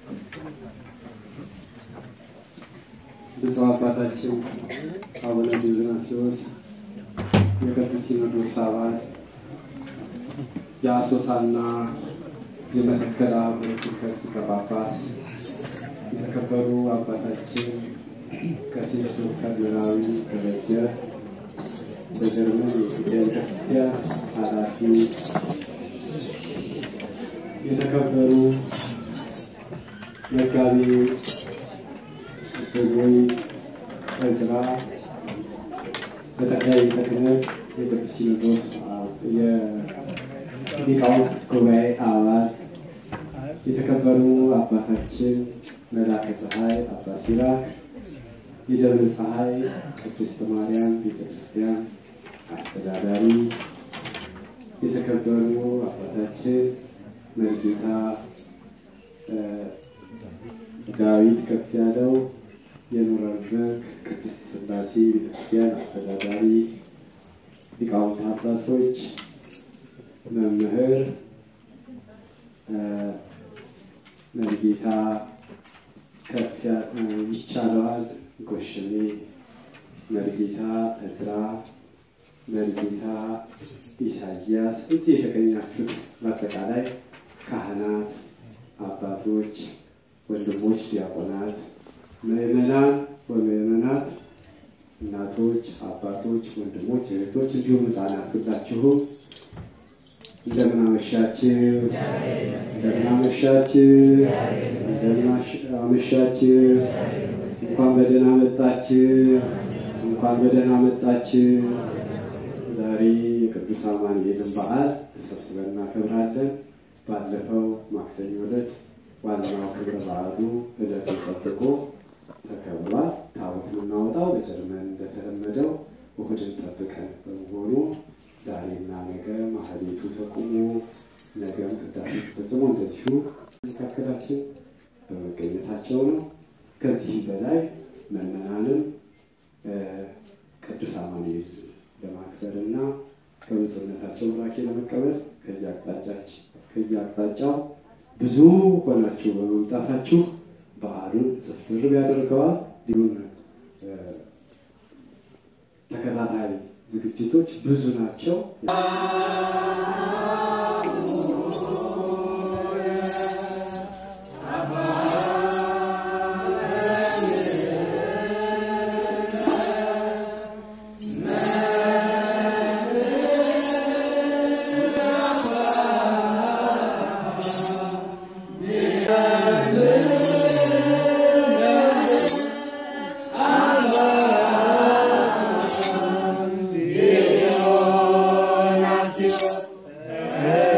ብፁዕ አባታችን አቡነ ዲዮናስዮስ የቅዱስ ሲኖዶስ አባል የአሶሳና የመተከል ሀገረ ስብከት ሊቀ ጳጳስ፣ የተከበሩ አባታችን ቀሲስ ዶክተር ዮናዊ ደረጀ በጀርመን የኢትዮጵያ ቤተክርስቲያን ኃላፊ፣ የተከበሩ መጋቢ እፎይ እዝራ በጠቅላይ ቤተ ክህነት የቅዱስ ሲኖዶስ የሊቃውንት ጉባኤ አባል የተከበሩ አባታችን መላከ ፀሐይ አባ ሲራክ የደብረ ፀሐይ ቅድስት ማርያም ቤተክርስቲያን አስተዳዳሪ፣ የተከበሩ አባታችን መርጌታ ዳዊት ከፍ ያለው የኑረንበርግ ቅድስት ሥላሴ ቤተክርስቲያን አስተዳዳሪ፣ ሊቃውንት አባቶች፣ መምህር መርጌታ ከፍ ይቻለዋል ጎሽሜ፣ መርጌታ እዝራ፣ መርጌታ ኢሳያስ፣ እዚህ የተገኛችሁት በአጠቃላይ ካህናት፣ አባቶች፣ ወንድሞች፣ ዲያቆናት፣ ምዕመናን ወምዕመናት፣ እናቶች፣ አባቶች፣ ወንድሞች፣ እህቶች እንዲሁም ሕፃናት ሁላችሁ እንደምን አመሻችሁ? እንደምን አመሻችሁ? እንደምን አመሻችሁ? እንኳን በደህና መጣችሁ። እንኳን በደህና መጣችሁ። ዛሬ የቅዱስ አማኑኤልን በዓል ተሰብስበን እናከብራለን። ባለፈው ማክሰኞ ዕለት ዋናው ክብረ በዓሉ ዕለቱን ጠብቆ ተከብሯል። ታቦት የምናወጣው በጀርመን እንደተለመደው እሑድን ጠብቀን በመሆኑ ዛሬና ነገ ማህሌቱ ተቁሞ ነገም ቅዳሴ ተፈጽሞ እንደዚሁ መካከላችን በመገኘታቸው ነው። ከዚህ በላይ ምዕመናንም ቅዱስ አማኑኤል ለማክበር እና ከብፁዕነታቸው ቡራኬ ለመቀበል ከየአቅጣጫው ብዙ ሆናችሁ በመምጣታችሁ በዓሉን ጽፍር ያደርገዋል። እንዲሁም ተከታታይ ዝግጅቶች ብዙ ናቸው። Yeah.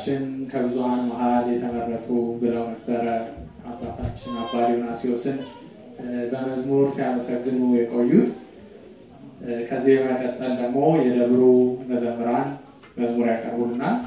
አባታችን ከብዙሃን መሀል የተመረጡ ብለው ነበረ አባታችን አባ ዲዮናስዮስን በመዝሙር ሲያመሰግኑ የቆዩት። ከዚህ በመቀጠል ደግሞ የደብሩ መዘምራን መዝሙር ያቀርቡልናል።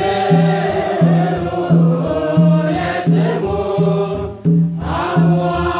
Oh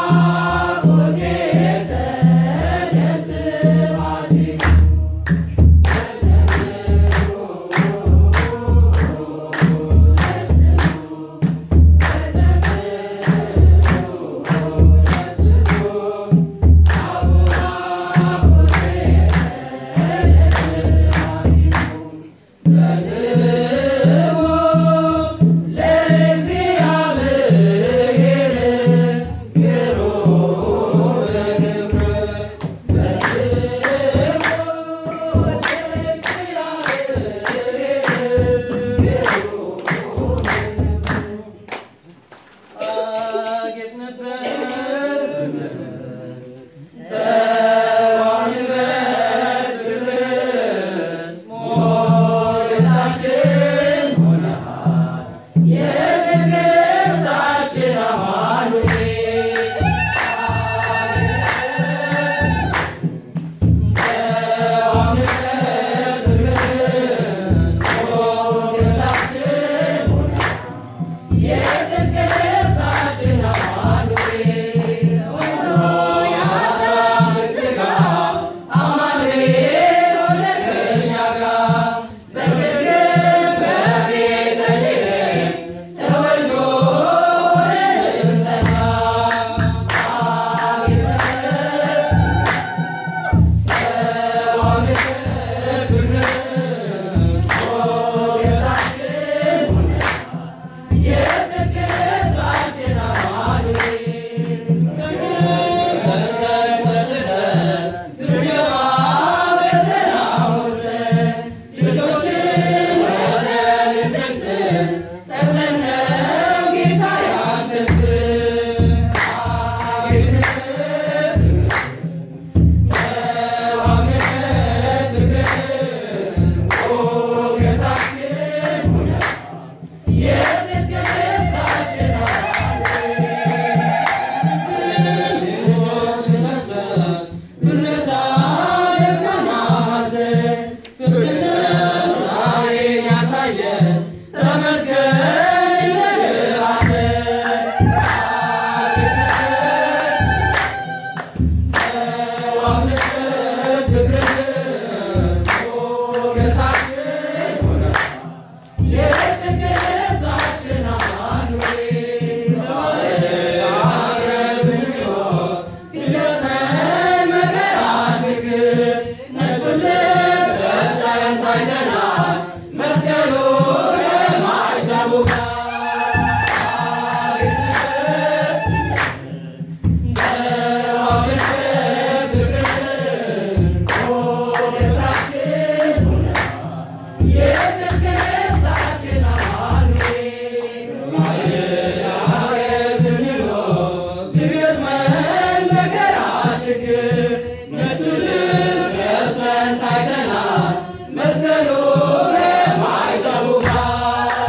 ችግር ነጩ ልብስ ለብሰን ታይተናል መስቀሉ ከማይዘቡ ጋር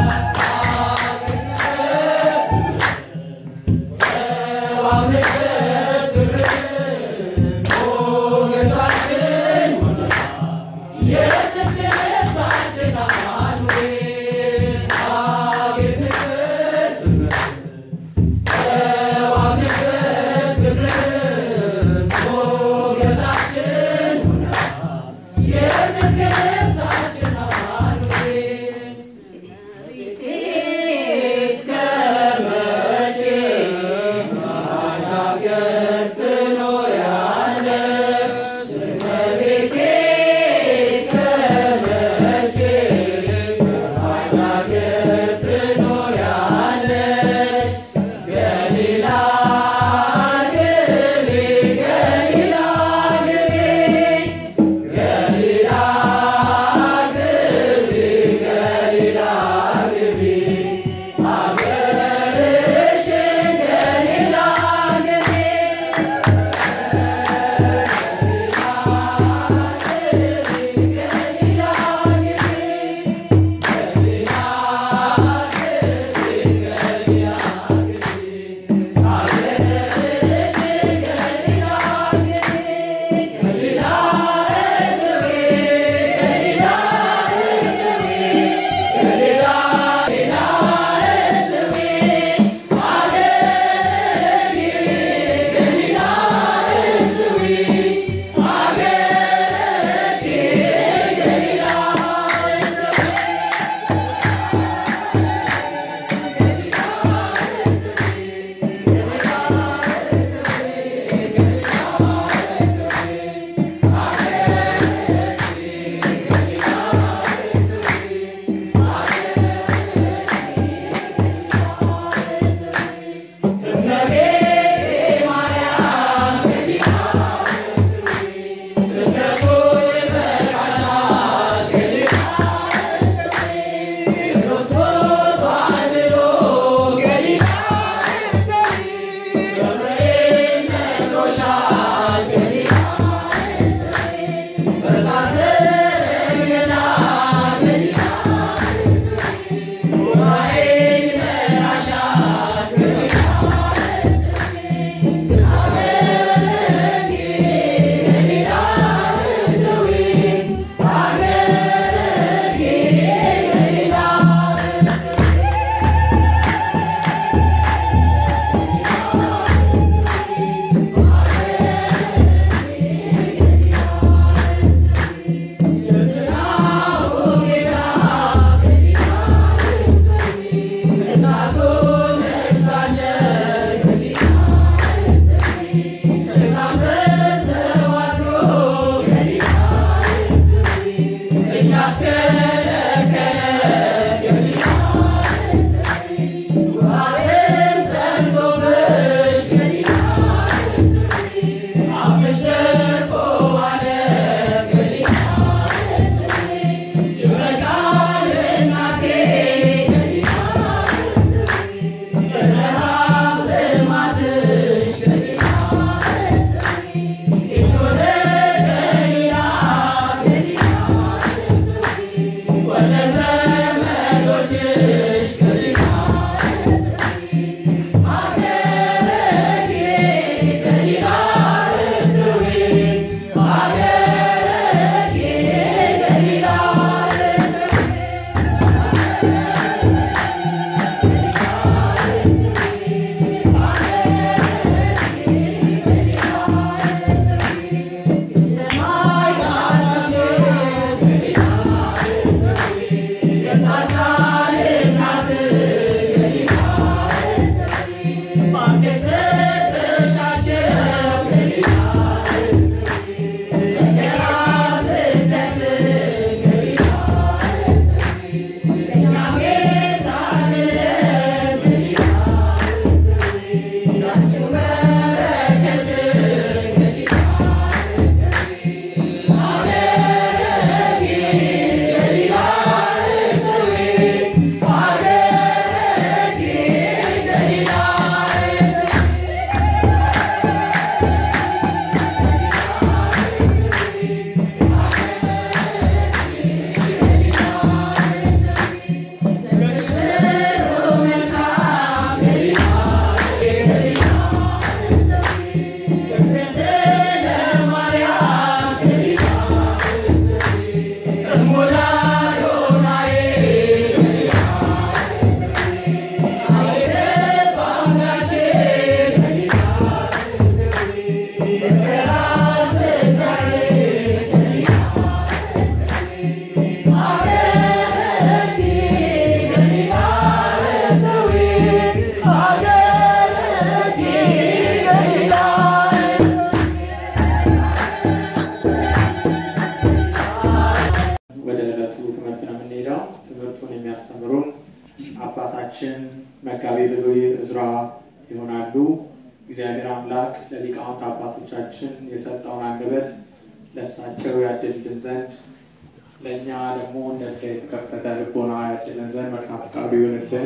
እግዚአብሔር አምላክ ለሊቃውንት አባቶቻችን የሰጠውን አንደበት ለእሳቸው ያድልን ዘንድ ለእኛ ደግሞ እንደ ዕዳ የተከፈተ ልቦና ያድልን ዘንድ መልካም ፈቃዱ ይሆንልን።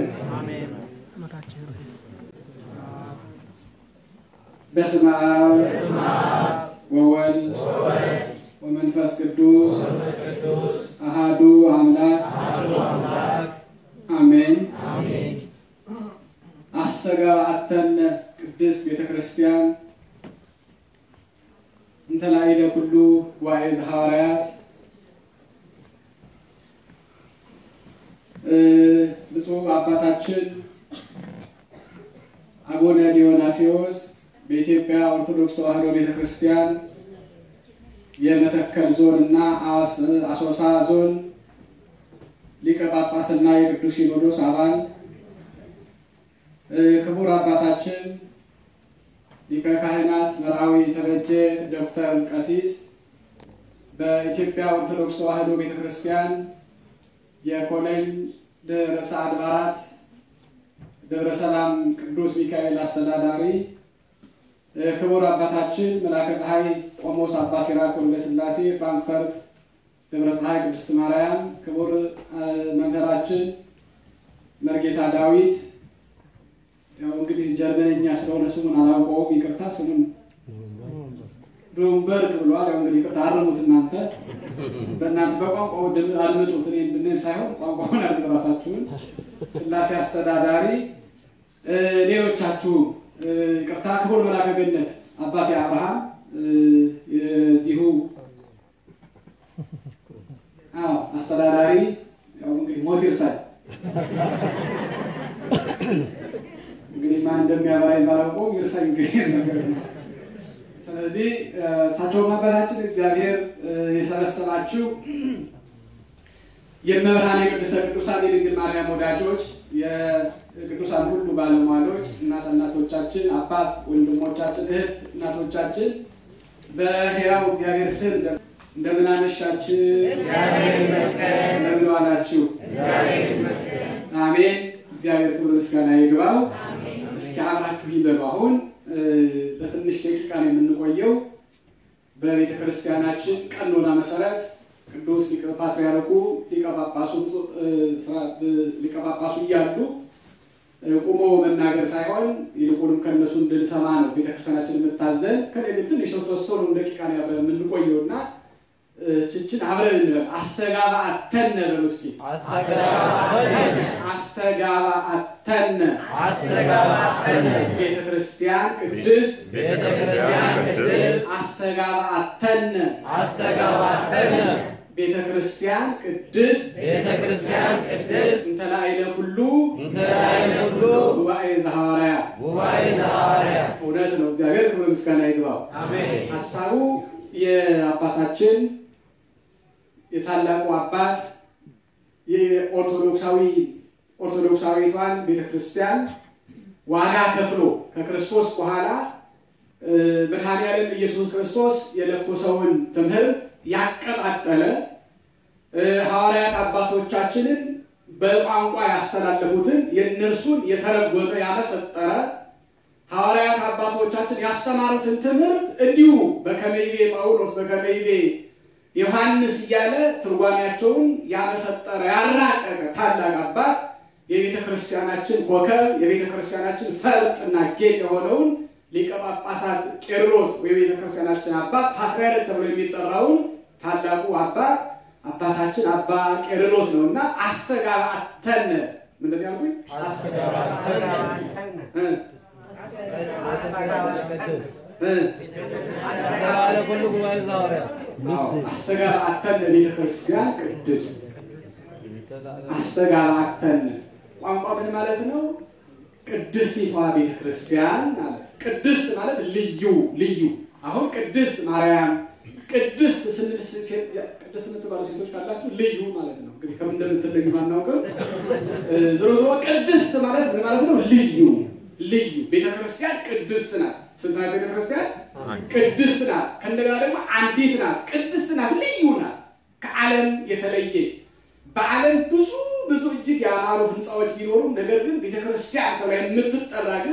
በስመ አብ ወወልድ ወመንፈስ ቅዱስ አሃዱ አምላክ አሜን። አስተጋብአተነ ቅድስት ቤተ ክርስቲያን እንተ ላዕለ ኩሉ ጉባኤ ዘሐዋርያት ብፁዕ አባታችን አቡነ ዲዮናስዮስ በኢትዮጵያ ኦርቶዶክስ ተዋሕዶ ቤተ ክርስቲያን የመተከል ዞን እና አሶሳ ዞን ሊቀ ጳጳስና የቅዱስ ሲኖዶስ አባል ክቡር አባታችን ሊቀ ካህናት መርአዊ ተበጀ ዶክተር ቀሲስ በኢትዮጵያ ኦርቶዶክስ ተዋሕዶ ቤተ ክርስቲያን የኮሌጅ ርዕሰ አድባራት ደብረ ሰላም ቅዱስ ሚካኤል አስተዳዳሪ ክቡር አባታችን መላከ ፀሐይ ቆሞስ አባ ሲራክ ወልደ ሥላሴ ፍራንክፈርት ደብረ ፀሐይ ቅድስት ማርያም፣ ክቡር መምህራችን መርጌታ ዳዊት ያው እንግዲህ ጀርመንኛ ስለሆነ ስሙን አላውቀውም፣ ይቅርታ። ስሙን ሩምበርግ ብሏል። ያው እንግዲህ ይቅርታ አርሙት እናንተ በእናንተ በቋንቋው አድምጡት። እኔ ብንን ሳይሆን ቋንቋውን አድምጡ ራሳችሁን። ሥላሴ አስተዳዳሪ፣ ሌሎቻችሁ ይቅርታ። ክቡር መላከ ገነት አባቴ አብርሃም የዚሁ አዎ አስተዳዳሪ ያው እንግዲህ ሞት ይርሳል። እንግዲህ ማን እንደሚያበራኝ ባላውቀውም ይርሳኝ እንግዲህ ነገር ነው። ስለዚህ እሳቸውም አባታችን እግዚአብሔር የሰበሰባችሁ የመብርሃን የቅድስተ ቅዱሳን የድንግል ማርያም ወዳጆች የቅዱሳን ሁሉ ባለሟሎች እናት እናቶቻችን፣ አባት ወንድሞቻችን፣ እህት እናቶቻችን በሕያው እግዚአብሔር ስም እንደምን አመሻችሁ? እንደምን ዋላችሁ? አሜን። እግዚአብሔር ክብር ምስጋና ይግባው። እስኪ አብራችሁ ይበሉ። አሁን በትንሽ ደቂቃ ነው የምንቆየው። በቤተ ክርስቲያናችን ቀኖና መሰረት ቅዱስ ሊቀ ፓትርያርኩ ሊቀ ጳጳሱ እያሉ ቁሞ መናገር ሳይሆን ይልቁንም ከእነሱ እንድንሰማ ነው ቤተክርስቲያናችን የምታዘን። ከኔ ግን ትንሽ ተወሰኑ ደቂቃ ነው አብረን የምንቆየው እና ችችን አብረን እንበል። አስተጋባ አተነ በሉ እስኪ አስተጋባ አተነ ቤተ ክርስቲያን ቅድስት አስተጋባ አተነ ቤተ ክርስቲያን ቅድስት እንተ ላዕለ ኩሉ ጉባኤ ዘሐዋርያት እውነት ነው። እግዚአብሔር ክብር ምስጋና ይግባው። ሀሳቡ የአባታችን የታላቁ አባት የኦርቶዶክሳዊ ኦርቶዶክሳዊቷን ቤተክርስቲያን ዋጋ ከፍሎ ከክርስቶስ በኋላ መድኃኔዓለም ኢየሱስ ክርስቶስ የለኮሰውን ትምህርት ያቀጣጠለ ሐዋርያት አባቶቻችንን በቋንቋ ያስተላለፉትን የእነርሱን የተረጎመ ያመሰጠረ ሐዋርያት አባቶቻችን ያስተማሩትን ትምህርት እንዲሁ በከመይቤ ጳውሎስ በከመይቤ ዮሐንስ እያለ ትርጓሜያቸውን ያመሰጠረ ያራቀቀ ታላቅ አባት የቤተ ክርስቲያናችን ኮከብ የቤተ ክርስቲያናችን ፈርጥና ጌጥ የሆነውን ሊቀ ጳጳሳት ቄርሎስ የቤተ ክርስቲያናችን አባት ፓትርያርክ ተብሎ የሚጠራውን ታላቁ አባት አባታችን አባ ቄርሎስ ነው እና አስተጋባተነ ምንድን ያልኩኝ? አስተጋባተነ ቤተ ክርስቲያን ቅድስት አስተጋባተነ ቋንቋ ምን ማለት ነው? ቅድስቲቷ ቤተ ክርስቲያን ማለት ቅድስት ማለት ልዩ ልዩ። አሁን ቅድስት ማርያም ቅድስት ስንል ቅድስት የምትባሉ ሴቶች ካላችሁ ልዩ ማለት ነው። እንግዲህ ከምን እንደምትለዩ አናውቅም። ዞሮ ዞሮ ቅድስት ማለት ምን ማለት ነው? ልዩ ልዩ። ቤተክርስቲያን ቅድስት ናት። ስንት ናት ቤተክርስቲያን? ቅድስት ናት። ከእንደገና ደግሞ አንዲት ናት። ቅድስት ናት፣ ልዩ ናት፣ ከዓለም የተለየች በዓለም ብዙ ብዙ እጅግ ያማሩ ህንፃዎች ቢኖሩም ነገር ግን ቤተክርስቲያን ተብላ የምትጠራ ግን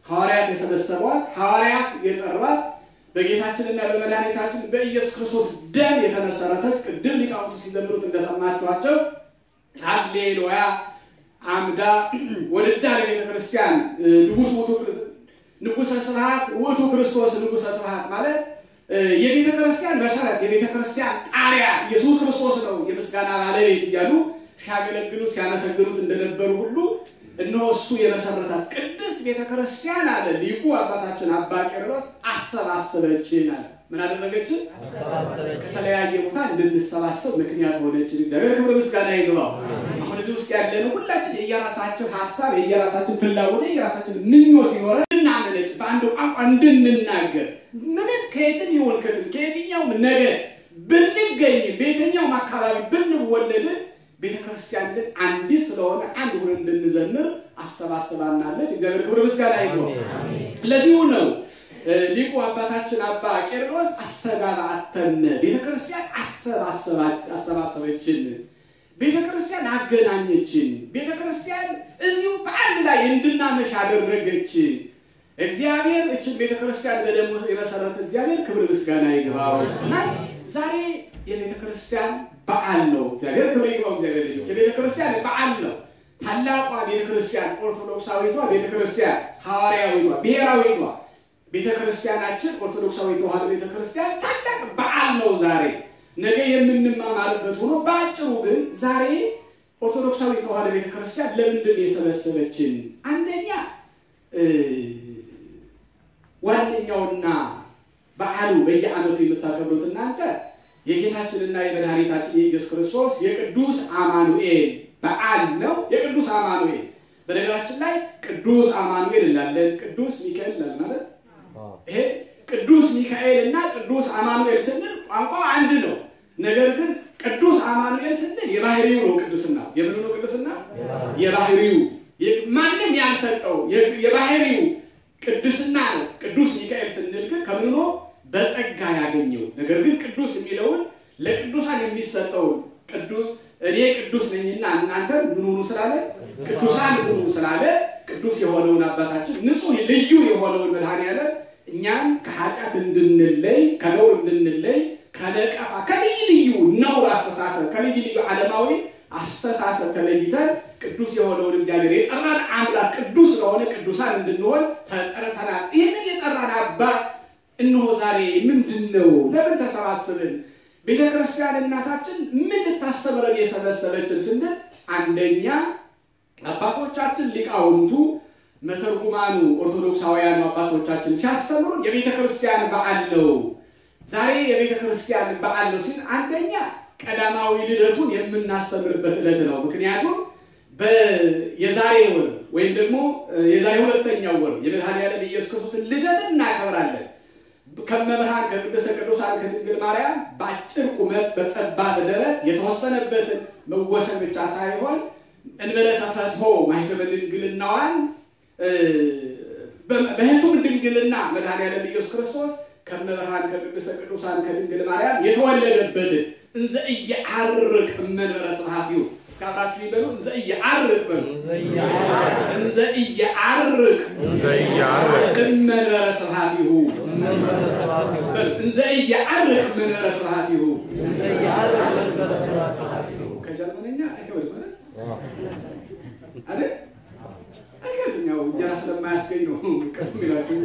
ሐዋርያት የሰበሰቧት ሐዋርያት የጠሯት በጌታችንና በመድኃኒታችን በኢየሱስ ክርስቶስ ደም የተመሰረተች ቅድም ሊቃውንቱ ሲዘምሩት እንደሰማችኋቸው ሃሌሉያ አምዳ ወድዳ ለቤተ ክርስቲያን ንጉስ ውእቱ ንጉሰ ስብሐት ውእቱ ክርስቶስ ንጉሰ ስብሐት ማለት የቤተ ክርስቲያን መሰረት የቤተ ክርስቲያን ጣሪያ ኢየሱስ ክርስቶስ ነው የምስጋና ባለቤት እያሉ ሲያገለግሉት ሲያመሰግኑት እንደነበሩ ሁሉ እነሆ እሱ የመሰረታት ቅድስት ቤተ ክርስቲያን አለ ሊቁ አባታችን አባ ቄርሎስ አሰባሰበችን አለ። ምን አደረገችን? ከተለያየ ቦታ እንድንሰባሰብ ምክንያት ሆነችን። እግዚአብሔር ክብር ምስጋና ይግባው። አሁን እዚህ ውስጥ ያለነው ሁላችን የየራሳችን ሀሳብ፣ የየራሳችን ፍላጎት፣ የየራሳችን ምኞት ሲኖረ እንድናመነጭ በአንድ ቋንቋ እንድንናገር ምንም ከየትም ይሁን ከትም ከየትኛውም ነገር ብንገኝ በየትኛውም አካባቢ ብንወለድ ቤተ ክርስቲያን ግን አንዲት ስለሆነ አንድ ሆነን እንድንዘምር አሰባስባናለች። እግዚአብሔር ክብር ምስጋና ይግባው። ለዚሁ ነው ሊቁ አባታችን አባ ቄርሎስ አስተጋባተነ ቤተ ክርስቲያን አሰባሰበችን፣ ቤተ ክርስቲያን አገናኘችን፣ ቤተ ክርስቲያን እዚሁ በአንድ ላይ እንድናመሽ አደረገች። እግዚአብሔር እችን ቤተ ክርስቲያን በደሙ የመሰረተ እግዚአብሔር ክብር ምስጋና ይግባው እና ዛሬ የቤተ ክርስቲያን በዓል ነው። እግዚአብሔር ክብር ይግባው። እግዚአብሔር ልጆች የቤተ ክርስቲያን በዓል ነው። ታላቋ ቤተ ክርስቲያን ኦርቶዶክሳዊቷ ቤተ ክርስቲያን ሐዋርያዊቷ ብሔራዊቷ ቤተ ክርስቲያናችን ኦርቶዶክሳዊ ተዋሕዶ ቤተ ክርስቲያን ታላቅ በዓል ነው ዛሬ። ነገ የምንማማርበት ሆኖ በአጭሩ ግን ዛሬ ኦርቶዶክሳዊ ተዋሕዶ ቤተ ክርስቲያን ለምንድን የሰበሰበችን? አንደኛ ዋነኛውና በዓሉ በየዓመቱ የምታከብሩት እናንተ የጌታችንና የመድኃኒታችን የኢየሱስ ክርስቶስ የቅዱስ አማኑኤል በዓል ነው። የቅዱስ አማኑኤል በነገራችን ላይ ቅዱስ አማኑኤል እንላለን፣ ቅዱስ ሚካኤል እንላለን ማለት ይሄ ቅዱስ ሚካኤል እና ቅዱስ አማኑኤል ስንል ቋንቋው አንድ ነው። ነገር ግን ቅዱስ አማኑኤል ስንል የባህሪው ነው ቅዱስና የምኑ ነው ቅዱስና የባህሪው ማንም ያልሰጠው የባህሪው ቅዱስና ነው። ቅዱስ ሚካኤል ስንል ግን ከምኑ ነው በጸጋ ያገኘው። ነገር ግን ቅዱስ የሚለውን ለቅዱሳን የሚሰጠውን ቅዱስ እኔ ቅዱስ ነኝና እናንተ ምን ሁኑ ስላለ ቅዱሳን ሁኑ ስላለ ቅዱስ የሆነውን አባታችን ንጹሕ ልዩ የሆነውን መድኃኔዓለም እኛም ከኃጢአት እንድንለይ ከነውር እንድንለይ ከነቀፋ ከልዩ ልዩ ነውር አስተሳሰብ ከልዩ ልዩ ዓለማዊ አስተሳሰብ ተለይተን ቅዱስ የሆነውን እግዚአብሔር የጠራን አምላክ ቅዱስ ስለሆነ ቅዱሳን እንድንሆን ተጠርተናል። ይህንን የጠራን አባት እነሆ ዛሬ ምንድን ነው? ለምን ተሰባስብን? ቤተ ክርስቲያን እናታችን ምን ልታስተምረን የሰበሰበችን ስንል አንደኛ አባቶቻችን ሊቃውንቱ መተርጉማኑ ኦርቶዶክሳውያኑ አባቶቻችን ሲያስተምሩ የቤተ ክርስቲያን በዓል ነው። ዛሬ የቤተ ክርስቲያን በዓል ነው ሲል አንደኛ ቀዳማዊ ልደቱን የምናስተምርበት ዕለት ነው። ምክንያቱም የዛሬ ወር ወይም ደግሞ የዛሬ ሁለተኛው ወር የመድኃኔዓለም ኢየሱስ ክርስቶስን ልደት እናከብራለን። ከመብርሃን ከቅድስተ ቅዱሳን ከድንግል ማርያም በአጭር ቁመት በጠባብ ደረት የተወሰነበትን መወሰን ብቻ ሳይሆን እንበለ ተፈትሖ ማኅተመ ድንግልናዋን በሕቱም ድንግልና መድኃኔዓለም ኢየሱስ ክርስቶስ ከመብርሃን ከቅድስተ ቅዱሳን ከድንግል ማርያም የተወለደበትን እንዘ ኢየዐርቅ እመንበረ ስብሐቲሁ እስከ አብራችሁ ይበሉ። እንዘ ኢየዐርቅ በሉ። እንዘ ኢየዐርቅ እመንበረ ስብሐቲሁ በሉ። እንዘ ኢየዐርቅ እመንበረ ስብሐቲሁ ከጀርመንኛ አይከብድም አይደል? አይከብድም። ያው እንጀራ ስለማያስገኝ ነው ቅድም ይላችሁ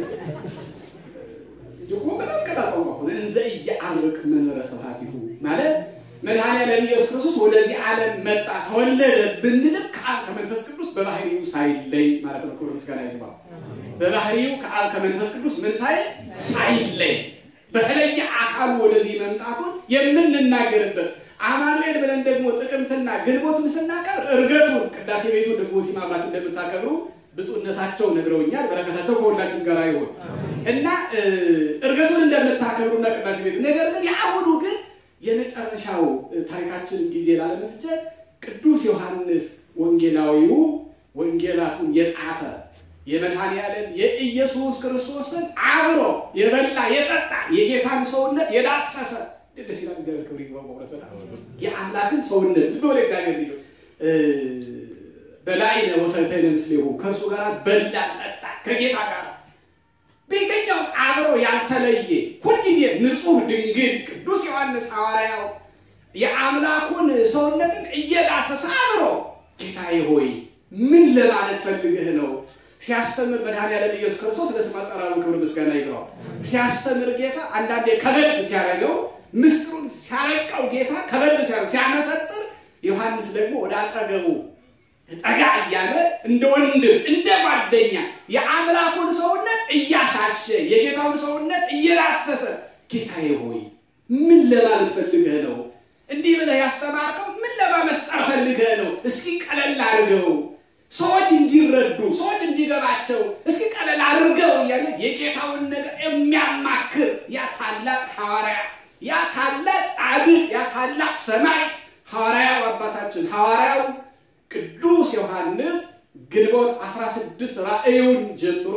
እኮ በጣም ቀላል ቋንቋ ሆነ። እንዘ ኢየዐርቅ እመንበረ ስብሐቲሁ ማለት መድኃኔዓለም ኢየሱስ ክርስቶስ ወደዚህ ዓለም መጣ ተወለደ ብንልም ከአብ ከመንፈስ ቅዱስ በባህሪው ሳይለይ ማለት ነው። ክብር ምስጋና ይግባው። በባህሪው ከአብ ከመንፈስ ቅዱስ ምን ሳይል ሳይለይ በተለየ አካሉ ወደዚህ መምጣቱን የምንናገርበት አማኑኤል ብለን ደግሞ ጥቅምትና ግንቦቱን ስናቀር እርገቱን ቅዳሴ ቤቱ ደግሞ ሲማማት እንደምታከብሩ ብፁዕነታቸው ነግረውኛል። በረከታቸው ከሁላችን ጋር ይሆን እና እርገቱን እንደምታከብሩና ቅዳሴ ቤቱ ነገር ግን የአሁኑ ግን የመጨረሻው ታሪካችን ጊዜ ላለመፍጀት ቅዱስ ዮሐንስ ወንጌላዊው ወንጌላቱን የጻፈ የመድኃኔዓለም የኢየሱስ ክርስቶስን አብሮ የበላ የጠጣ የጌታን ሰውነት የዳሰሰ ደስ ይላል። እግዚአብሔር ክብር ይግባው። በእውነት በጣም የአምላክን ሰውነት ልብ ወደ እግዚአብሔር ልጆች በላዕነ ወሰተይነ ምስሌሁ ከእርሱ ጋር በላን ጠጣን ከጌታ ጋር በየትኛውም አብሮ ያልተለየ ሁልጊዜ ንጹሕ ድንግል ቅዱስ ዮሐንስ ሐዋርያው የአምላኩን ሰውነትን እየዳሰሰ አብሮ ጌታዬ ሆይ ምን ለማለት ፈልገህ ነው? ሲያስተምር መድኃኔዓለም ኢየሱስ ክርስቶስ ለስም አጠራሩ ክብር ምስጋና ይግባው። ሲያስተምር ጌታ አንዳንዴ ከበድ ሲያደርገው ምስጢሩን ሲያረቀው ጌታ ከበድ ሲያደርገው ሲያመሰጥር፣ ዮሐንስ ደግሞ ወደ አጠገቡ ጠጋ እያለ እንደ ወንድም እንደ ጓደኛ የአምላኩን ሰውነት እያሻሸ የጌታውን ሰውነት እየዳሰሰ ጌታዬ ሆይ ምን ለማለት ፈልገህ ነው? እንዲህ ብለህ ያስተማርከው ምን ለማመስጠር ፈልገህ ነው? እስኪ ቀለል አድርገው ሰዎች እንዲረዱ ሰዎች እንዲገባቸው እስኪ ቀለል አድርገው እያለ የጌታውን ነገር የሚያማክር ያ ታላቅ ሐዋርያ ያ ታላቅ ጻድቅ ያ ታላቅ ሰማይ ሐዋርያው አባታችን ሐዋርያው ቅዱስ ዮሐንስ ግንቦት 16 ራእዩን ጀምሮ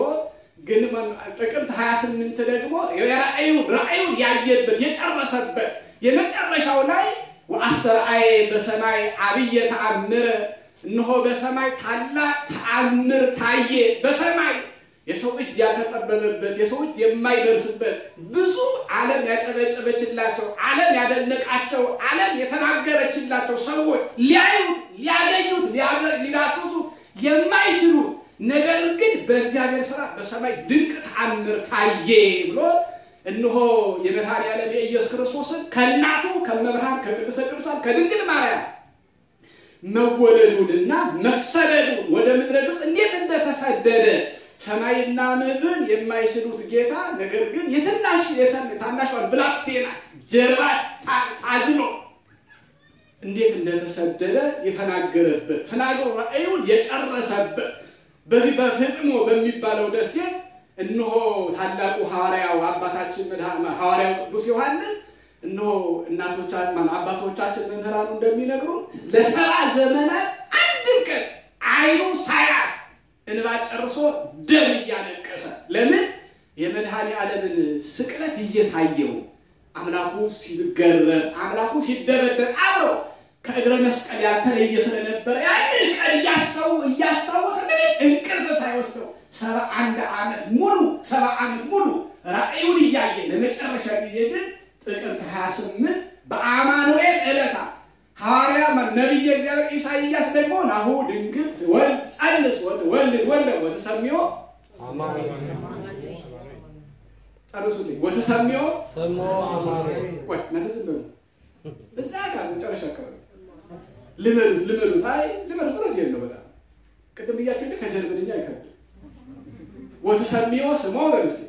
ጥቅምት 28 ደግሞ የራእዩን ራእዩን ያየበት የጨረሰበት የመጨረሻው ላይ ወአስተርአየ በሰማይ አብየ ተአምረ እነሆ በሰማይ ታላቅ ተአምር ታየ። በሰማይ የሰው እጅ ያልተጠበበበት የሰው እጅ የማይደርስበት ብዙ ዓለም ያጨበጨበችላቸው ዓለም ያደነቃቸው ዓለም የተናገረችላቸው ሰዎች ሊያዩት ሊያገኙት ሊዳስሱ የማይችሉት ነገር ግን በእግዚአብሔር ስራ በሰማይ ድንቅ ተአምር ታየ ብሎ እነሆ የመድኃኔዓለም የኢየሱስ ክርስቶስን ከእናቱ ከመብርሃን ከቅድስተ ቅዱሳን ከድንግል ማርያም መወለዱንና መሰደዱን ወደ ምድረ ግብፅ እንዴት እንደተሰደደ ሰማይና ምድርን የማይችሉት ጌታ ነገር ግን የትናሽ ታናሿን ብላቴና ጀርባ ታዝሎ እንዴት እንደተሰደደ የተናገረበት ተናግሮ ራእዩን የጨረሰበት በዚህ በፍጥሞ በሚባለው ደሴት እነሆ ታላቁ ሐዋርያው አባታችን ሐዋርያው ቅዱስ ዮሐንስ እነሆ እናቶቻችን አባቶቻችን መምህራኑ እንደሚነግሩ ለሰባ ዘመናት አንድም ቀን አይኑ ሳያት እንባ ጨርሶ ደም እያለቀሰ ለምን የመድኃኔ ዓለምን ስቅለት እየታየው አምላኩ ሲገረፍ አምላኩ ሲደረደር አብሮ ከእግረ መስቀል ያልተለየ ስለነበረ ያንን ቀን እያስታወሰ እንቅልፍ ሳይወስደው ሰባ አንድ ዓመት ሙሉ ሰባ ዓመት ሙሉ ራእዩን እያየ ለመጨረሻ ጊዜ ግን ጥቅምት 28 በአማኑኤል ዕለታ ሐዋርያ ነቢየ እግዚአብሔር ኢሳይያስ ደግሞ ናሁ ድንግል ወልድ ጸንስ ወትወልድ ወልደ ወትሰሚዮ ጨርሱልኝ ወትሰሚዮ ቆይ እናንተ ዝም በሉ እዛ ጋር መጨረሻ አካባቢ ልመዱት ልመዱት አይ ልመዱት ነው ነው በጣም ቅድም ብያችሁ እንደ ከጀርመንኛ አይከብድም ወትሰሚዮ ስሞ በሉ እስኪ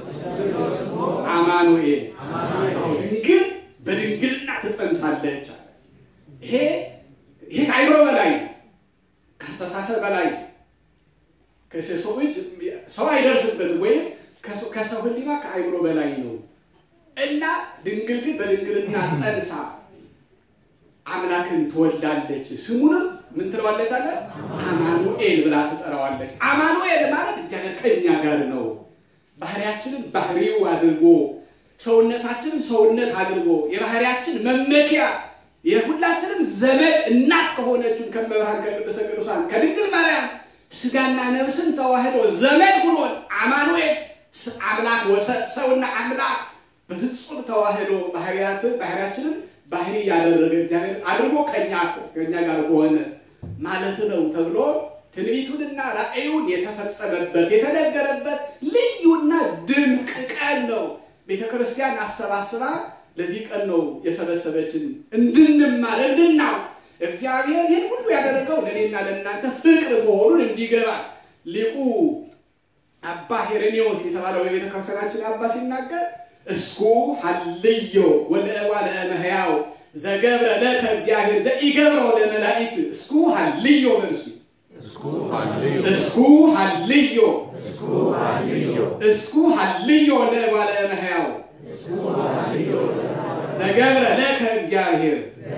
አማኑኤል ድንግል በድንግልና ትጸንሳለች አለ። ይሄ ይሄ ከአይምሮ በላይ ከአስተሳሰብ በላይ ከሰው እጅ ሰው አይደርስበት ወይም ከሰው ሕሊና ከአይምሮ በላይ ነው እና ድንግል ግን በድንግልና ጸንሳ አምላክን ትወልዳለች። ስሙንም ምን ትለዋለች አለ አማኑኤል ብላ ትጠራዋለች። አማኑኤል ማለት እግዚአብሔር ከእኛ ጋር ነው። ባህሪያችንን ባህሪው አድርጎ ሰውነታችንን ሰውነት አድርጎ የባህሪያችን መመኪያ የሁላችንም ዘመድ እናት ከሆነችን ከመብርሃን ከቅድስተ ቅዱሳን ከድንግል ማርያም ስጋና ነፍስን ተዋህዶ ዘመድ ሁኖን አማኑኤል አምላክ ወሰድ ሰውና አምላክ በፍጹም ተዋህዶ ባህሪያትን ባህሪያችንን ባህሪ ያደረገ እግዚአብሔር አድርጎ ከኛ ከኛ ጋር ሆነ ማለት ነው ተብሎ ትንቢቱንና ራእዩን የተፈጸመበት የተነገረበት ልዩና ድንቅ ቀን ነው። ቤተ ክርስቲያን አሰባስባ ለዚህ ቀን ነው የሰበሰበችን፣ እንድንማር እንድናው እግዚአብሔር ይህን ሁሉ ያደረገው ለእኔና ለእናንተ ፍቅር መሆኑን እንዲገባ ሊቁ አባ ሄሬኔዎስ የተባለው የቤተ ክርስቲያናችን አባ ሲናገር እስኩ ሀልዮ ወለእዋ ለእመሕያው ዘገብረ ለከ እግዚአብሔር ዘኢገብረው ለመላእክት እስኩ ሀልዮ በልሱ እስኩ ሀልዮ እስኩ ሀልዮ ለእዋ ለእመሕያው ዘገብረ ለከ እግዚአብሔር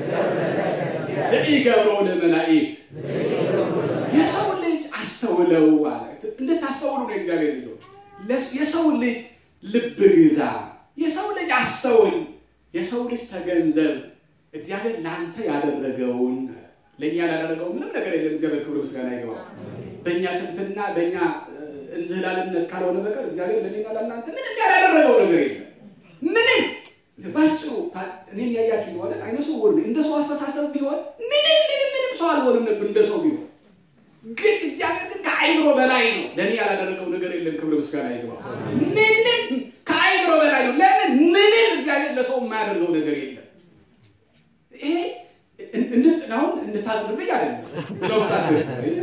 ዘኢገብረው ለመላእክት የሰው ልጅ አስተውለው ማለት እንድታስተውሉ ነው እግዚአብሔር ልጆ የሰው ልጅ ልብ ግዛ የሰው ልጅ አስተውል የሰው ልጅ ተገንዘብ እግዚአብሔር ለአንተ ያደረገውን ለእኛ ላደረገው ምንም ነገር የለም። እግዚአብሔር ክብር ምስጋና ይገባው። በእኛ ስንፍና በእኛ እንዝህላልነት ካልሆነ በቀር እግዚአብሔር ለእኔና ለእናንተ ምንም ያላደረገው ነገር የለም። ምንም ባጭሩ እኔን ያያችሁ የሆነ አይነ ስውር ነኝ። እንደ ሰው አስተሳሰብ ቢሆን ምንም ምንም ምንም ሰው አልሆንም ነበር እንደ ሰው ቢሆን ግን እግዚአብሔር ግን ከአይምሮ በላይ ነው። ለእኔ ያላደረገው ነገር የለም። ክብር ምስጋና ይገባው። ምንም ከአይምሮ በላይ ነው። ለምን ምንም እግዚአብሔር ለሰው የማያደርገው ነገር የለም። ይሄ አሁን እንድታዝኑልኝ አይደለም ለውስጣችሁ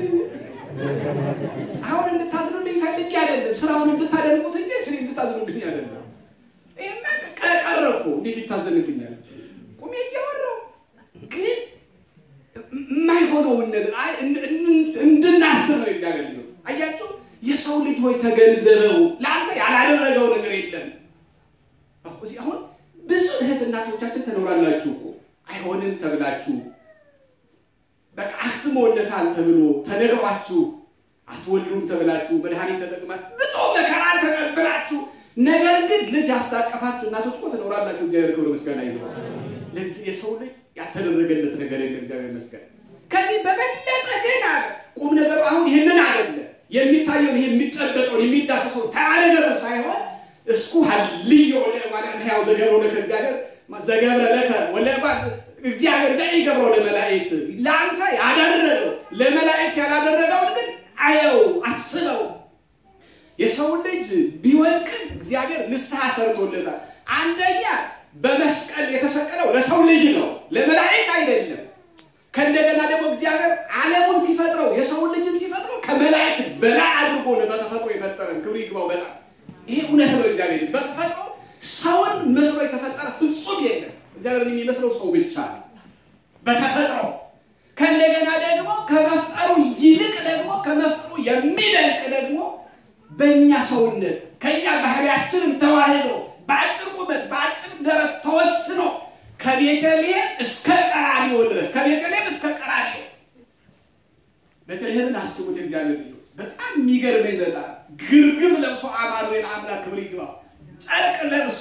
አሁን እንድታዝኑልኝ ፈልጌ አይደለም። ስራውን እንድታደርጉት እንጂ እኔ እንድታዝኑልኝ አይደለም። ይሄማ ቀረ እኮ እንዴት ይታዘንልኛል? ቁሜ እያወራሁ ግን የማይሆነውን ነገር እንድናስብ ነው እግዚአብሔር ልጅ አያችሁ። የሰው ልጅ ሆይ ተገንዘበው፣ ለአንተ ያላደረገው ነገር የለም። እዚህ አሁን ብዙ እህት እናቶቻችን ትኖራላችሁ እኮ አይሆንም ተብላችሁ በቃ አክትሞለታል ተብሎ ተነግሯችሁ አትወልዱም ተብላችሁ መድኃኒት ተጠቅማችሁ ብዙ መከራን ተቀብላችሁ ነገር ግን ልጅ ያሳቀፋችሁ እናቶች እኮ ትኖራላችሁ። እግዚአብሔር ክብር ምስጋና ይሁን። ለዚህ የሰው ልጅ ያልተደረገለት ነገር የለም። እግዚአብሔር ይመስገን። ከዚህ በበለጠ ግን አለ ቁም ነገሩ አሁን ይህንን አይደለ የሚታየውን ይሄ የሚጨበጠውን የሚዳሰሰው ተራ ነገሩ ሳይሆን እስኩ ሀልዮ ማለት ያው ዘገብረ ለከ እግዚአብሔር ዘገብረ ለከ ወለባ እግዚአብሔር ዘኢገብሮ ለመላእክት ለአንተ ያደረገው ለመላእክት ያላደረገውን ግን አየው፣ አስበው። የሰው ልጅ ቢወድቅ እግዚአብሔር ንስሐ ሰርቶለታል። አንደኛ በመስቀል የተሰቀለው ለሰው ልጅ ነው፣ ለመላእክት አይደለም። ከእንደገና ደግሞ እግዚአብሔር ዓለሙን ሲፈጥረው የሰውን ልጅን ሲፈጥረው ከመላእክት በላይ አድርጎ ነው በተፈጥሮ የፈጠረን። ክብር ይግባው። በጣም ይሄ እውነት ነው። እግዚአብሔር በተፈጥሮ ሰውን መስሎ የተፈጠረ ፍጹም የለም። እግዚአብሔርን የሚመስለው ሰው ብቻ ነው በተፈጥሮ። ከእንደገና ደግሞ ከመፍጠሩ ይልቅ ደግሞ ከመፍጠሩ የሚደንቅ ደግሞ በእኛ ሰውነት ከእኛ ባህሪያችንም ተዋህዶ በአጭር ቁመት በአጭር ደረት ተወስኖ ከቤተልሔም እስከ ቀራንዮ ድረስ ከቤተልሔም እስከ ቀራንዮ ቤተልሔምን አስቡት። እግዚአብሔር ልጆች በጣም የሚገርመኝ በጣም ግርግም ለብሶ አማኑኤል አምላክ ክብር ይግባው ጨርቅ ለብሶ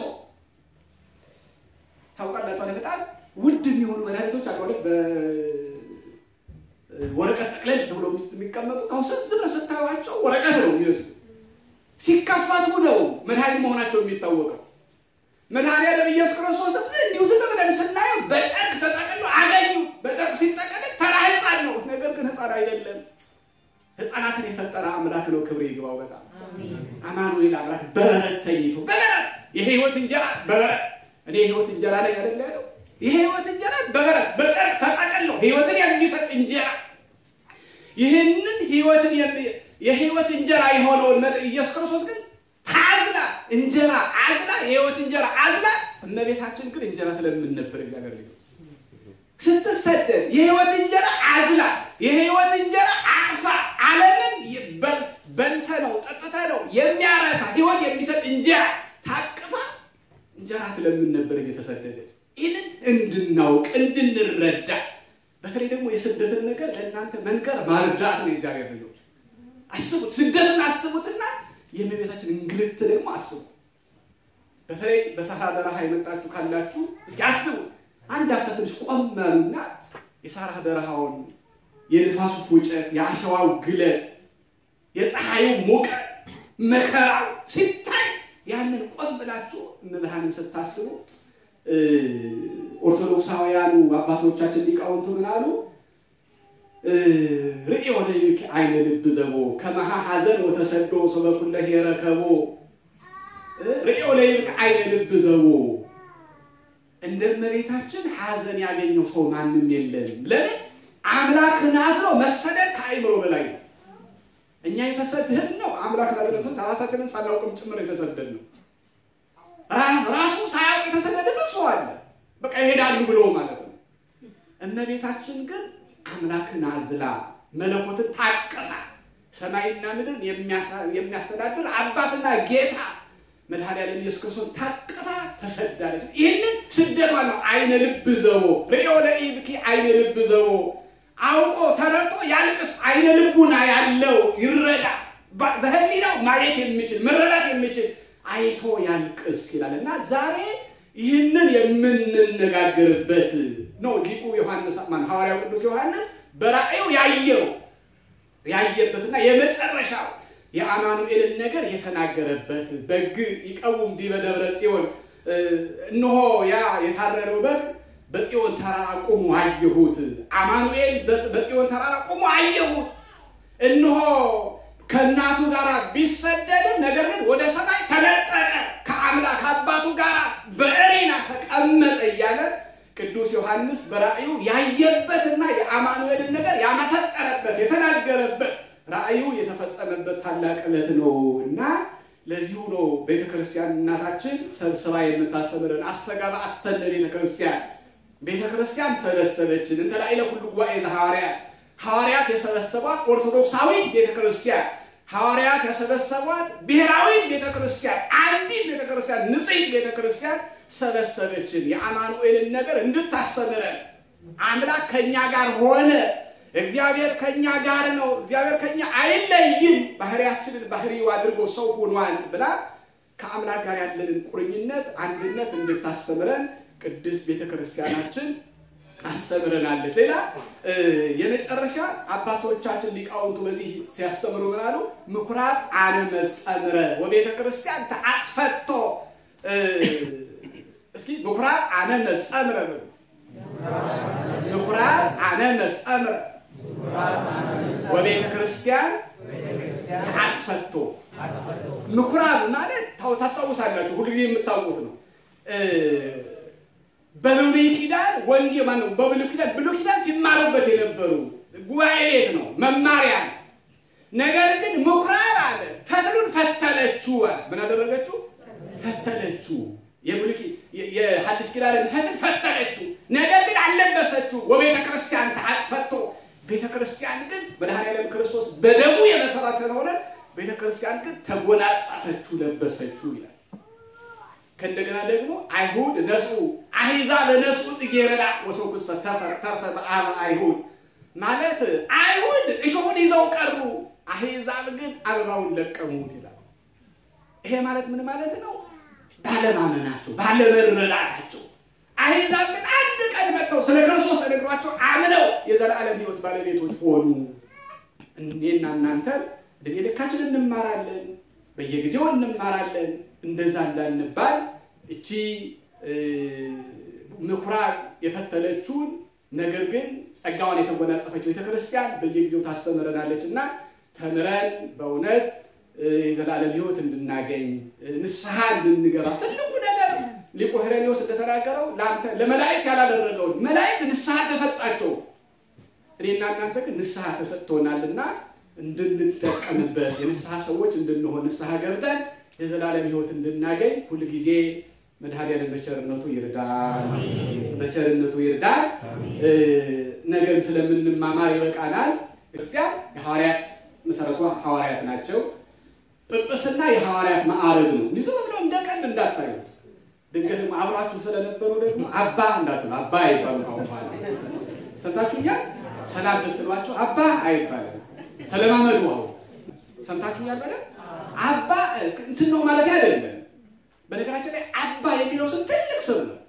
ታውቃላችሁ። በጣም ውድ የሚሆኑ መድኃኒቶች አሉ በወረቀት ጠቅለል ተብሎ የሚቀመጡት አሁን ዝም ብለህ ስታዩዋቸው ወረቀት ነው የሚመስሉ ሲከፈቱ ነው መድኃኒት መሆናቸው የሚታወቀው። መድኃኒዓለም ኢየሱስ ክርስቶስ እንዲሁ ዝም ብለን ስናየው በጨርቅ ተጠቅሎ አገኙ። በጨርቅ ሲጠቀልል ተራ ሕፃን ነው። ነገር ግን ሕፃን አይደለም። ሕፃናትን የፈጠረ አምላክ ነው። ክብር ይግባው። በጣም አማኑኤል አምላክ በበረት ተኝቶ በበረት የህይወት እንጀራ በበረት እኔ የህይወት እንጀራ ላይ አይደለ ያለው የህይወት እንጀራ በበረት በጨርቅ ተጠቅሎ ህይወትን የሚሰጥ እንጀራ ይህንን ህይወትን የህይወት እንጀራ የሆነውን ኢየሱስ ክርስቶስ ግን ታዝላ እንጀራ አዝላ የህይወት እንጀራ አዝላ እመቤታችን ግን እንጀራ ስለምን ነበር እግዚአብሔር ስትሰደድ የህይወት እንጀራ አዝላ የህይወት እንጀራ አቅፋ ዓለምን በልተ ነው ጠጥተ ነው የሚያረካ ህይወት የሚሰጥ እንጀራ ታቅፋ እንጀራ ስለምን ነበር እየተሰደደች ይህንን እንድናውቅ እንድንረዳ በተለይ ደግሞ የስደትን ነገር ለእናንተ መንገር ማርዳት ነው የእግዚአብሔር ልጆች አስቡት ስደትን አስቡትና የእመቤታችን እንግልት ደግሞ አስቡ። በተለይ በሰሃራ በረሃ የመጣችሁ ካላችሁ እስኪ አስቡ። አንድ አፍታ ትንሽ ቆም ያሉና የሰሃራ በረሃውን የንፋሱ ፉጨት፣ የአሸዋው ግለት፣ የፀሐዩ ሙቀት፣ መከራው ሲታይ ያንን ቆም ብላችሁ እመብርሃንን ስታስቡ ኦርቶዶክሳውያኑ አባቶቻችን ሊቃውንቱ ምን አሉ? ርእዮ ለይክ አይነ ልብ ዘቦ ከመሃ ሐዘን ወተሰዶ ሰበኩለ ሄረከቦ ርእዮ ለይክ አይነ ልብ ዘቦ እንደ እመቤታችን ሐዘን ያገኘው ሰው ማንም የለንም። ለምን አምላክን አዝነው መሰደድ ከአይምሮ በላይ ነው። እኛ የተሰደድ ነው አምላክ ላዘነብሰ ራሳችንን ሳናውቅም ጭምር የተሰደድ ነው። ራሱ ሳያውቅ የተሰደደ ብዙ አለ። በቃ ይሄዳሉ ብሎ ማለት ነው። እመቤታችን ግን አምላክን አዝላ መለኮትን ታቅፋ ሰማይና ምድርን የሚያስተዳድር አባትና ጌታ መድኃኒዓለም ኢየሱስ ክርስቶስ ታቅፋ ተሰዳለች። ይህንን ስደቷ ነው። አይነ ልብ ዘቦ ርእዮ ለኢብኪ አይነ ልብ ዘቦ አውቆ ተረጦ ያልቅስ። አይነ ልቡና ያለው ይረዳ። በህሊናው ማየት የሚችል መረዳት የሚችል አይቶ ያልቅስ ይላል እና ዛሬ ይህንን የምንነጋገርበት ነው። ሊቁ ዮሐንስ ማን ሐዋርያው ቅዱስ ዮሐንስ በራእዩ ያየው ያየበትና የመጨረሻው የአማኑኤልን ነገር የተናገረበት በግ ይቀውም ዲበ ደብረ ጽዮን እነሆ ያ የታረደው በግ በጽዮን ተራራ ቆሞ አየሁት። አማኑኤል በጽዮን ተራራ ቆሞ አየሁት። እነሆ ከእናቱ ጋር ቢሰደድም ነገር ግን ወደ ሰማይ ተነጠቀ፣ ከአምላክ አባቱ ጋር በእሬና ተቀመጠ እያለ ቅዱስ ዮሐንስ በራእዩ ያየበትና የአማኑኤልን ነገር ያመሰጠረበት የተናገረበት ራእዩ የተፈጸመበት ታላቅ ዕለት ነው እና ለዚሁ ነው ቤተ ክርስቲያን እናታችን ሰብስባ የምታስተምረን። አስተጋባአተን ለቤተ ክርስቲያን ቤተ ክርስቲያን ሰበሰበችን እንተ ላዕለ ኩሉ ጉባኤ ዘሐዋርያት ሐዋርያት የሰበሰቧት ኦርቶዶክሳዊ ቤተ ክርስቲያን ሐዋርያት የሰበሰቧት ብሔራዊ ቤተ ክርስቲያን አንዲት ቤተ ክርስቲያን ንጽሕት ቤተ ክርስቲያን ሰበሰበችን የአማኑኤልን ነገር እንድታስተምረን። አምላክ ከእኛ ጋር ሆነ፣ እግዚአብሔር ከእኛ ጋር ነው፣ እግዚአብሔር ከእኛ አይለይም፣ ባህሪያችንን ባህሪው አድርጎ ሰው ሆኗል ብላ ከአምላክ ጋር ያለንን ቁርኝነት አንድነት እንድታስተምረን ቅድስት ቤተ ክርስቲያናችን አስተምረናለች። ሌላ የመጨረሻ አባቶቻችን ሊቃውንቱ በዚህ ሲያስተምሩ ምን አሉ? ምኩራብ አነ መጸምረ ወቤተ ክርስቲያን ተአጽፈቶ እስኪ ምኩራብ አነ መጸምረ በሉ። ምኩራብ አነ መጸምረ ወቤተ ክርስቲያን ተአጽፈቶ ምኩራብ ማለት ታስታውሳላችሁ፣ ሁልጊዜ የምታውቁት ነው። በብሉይ ኪዳን ወንጌል ማነው? በብሉይ ኪዳን ብሉይ ኪዳን ሲማሩበት የነበሩ ጉባኤ ቤት ነው፣ መማሪያ ነው። ነገር ግን ምኩራብ አለ ፈትሉን ፈተለችው። ምን አደረገችው? ፈተለችው። የሐዲስ ኪዳንን ፈትል ፈተለችው። ነገር ግን አልለበሰችው። ወቤተ ክርስቲያን ተአጽፈቶ ቤተ ክርስቲያን ግን መድኃኔዓለም ክርስቶስ በደሙ የመሰራ ስለሆነ ቤተ ክርስቲያን ግን ተጎናጸፈችው፣ ለበሰችው ይላል። ከእንደገና ደግሞ አይሁድ ነሱ አሕዛብ ነሱ ጽጌረዳ ወሰኩሰ ተርፈ በአበ አይሁድ ማለት አይሁድ እሾሁን ይዘው ቀሩ፣ አሕዛብ ግን አበባውን ለቀሙት ይላል። ይሄ ማለት ምን ማለት ነው? ባለማመናቸው፣ ባለመረዳታቸው አሕዛብ ግን አንድ ቀን መጥተው ስለ ክርስቶስ ተነግሯቸው አምነው የዘላለም ሕይወት ባለቤቶች ሆኑ። እኔና እናንተ ዕድሜ ልካችን እንማራለን፣ በየጊዜው እንማራለን። እንደዛ እንዳንባል እቺ ምኩራብ የፈተለችውን ነገር ግን ጸጋዋን የተጎናጸፈች ቤተክርስቲያን በየጊዜው ታስተምረናለች እና ተምረን በእውነት የዘላለም ሕይወት እንድናገኝ ንስሐ እንድንገባ ትልቁ ነገር ሊቁ ሄሬኔዎስ እንደተናገረው ለመላእክት ያላደረገውን መላእክት ንስሐ ተሰጣቸው። እኔና እናንተ ግን ንስሐ ተሰጥቶናልና እንድንጠቀምበት የንስሐ ሰዎች እንድንሆን ንስሐ ገብተን የዘላለም ሕይወት እንድናገኝ ሁልጊዜ መድኃኔዓለም በቸርነቱ ይርዳል፣ በቸርነቱ ይርዳል። ነገም ስለምንማማር ይበቃናል። ክርስቲያን የሐዋርያት መሰረቷ ሐዋርያት ናቸው። ጵጵስና የሐዋርያት ማዕረግ ነው። ዝም ብሎ እንደ ቀልድ እንዳታዩት። ድንገት አብራችሁ ስለነበሩ ደግሞ አባ እንዳትሉ። አባ አይባሉ። አሁን በኋላ ሰምታችሁኛል። ሰላም ስትሏቸው አባ አይባልም። ተለማመዱ። አሁን ሰምታችሁኛል። በለ አባ እንትን ነው ማለት አይደለም። በነገራችን ላይ አባ የሚለው ስም ትልቅ ስም ነው።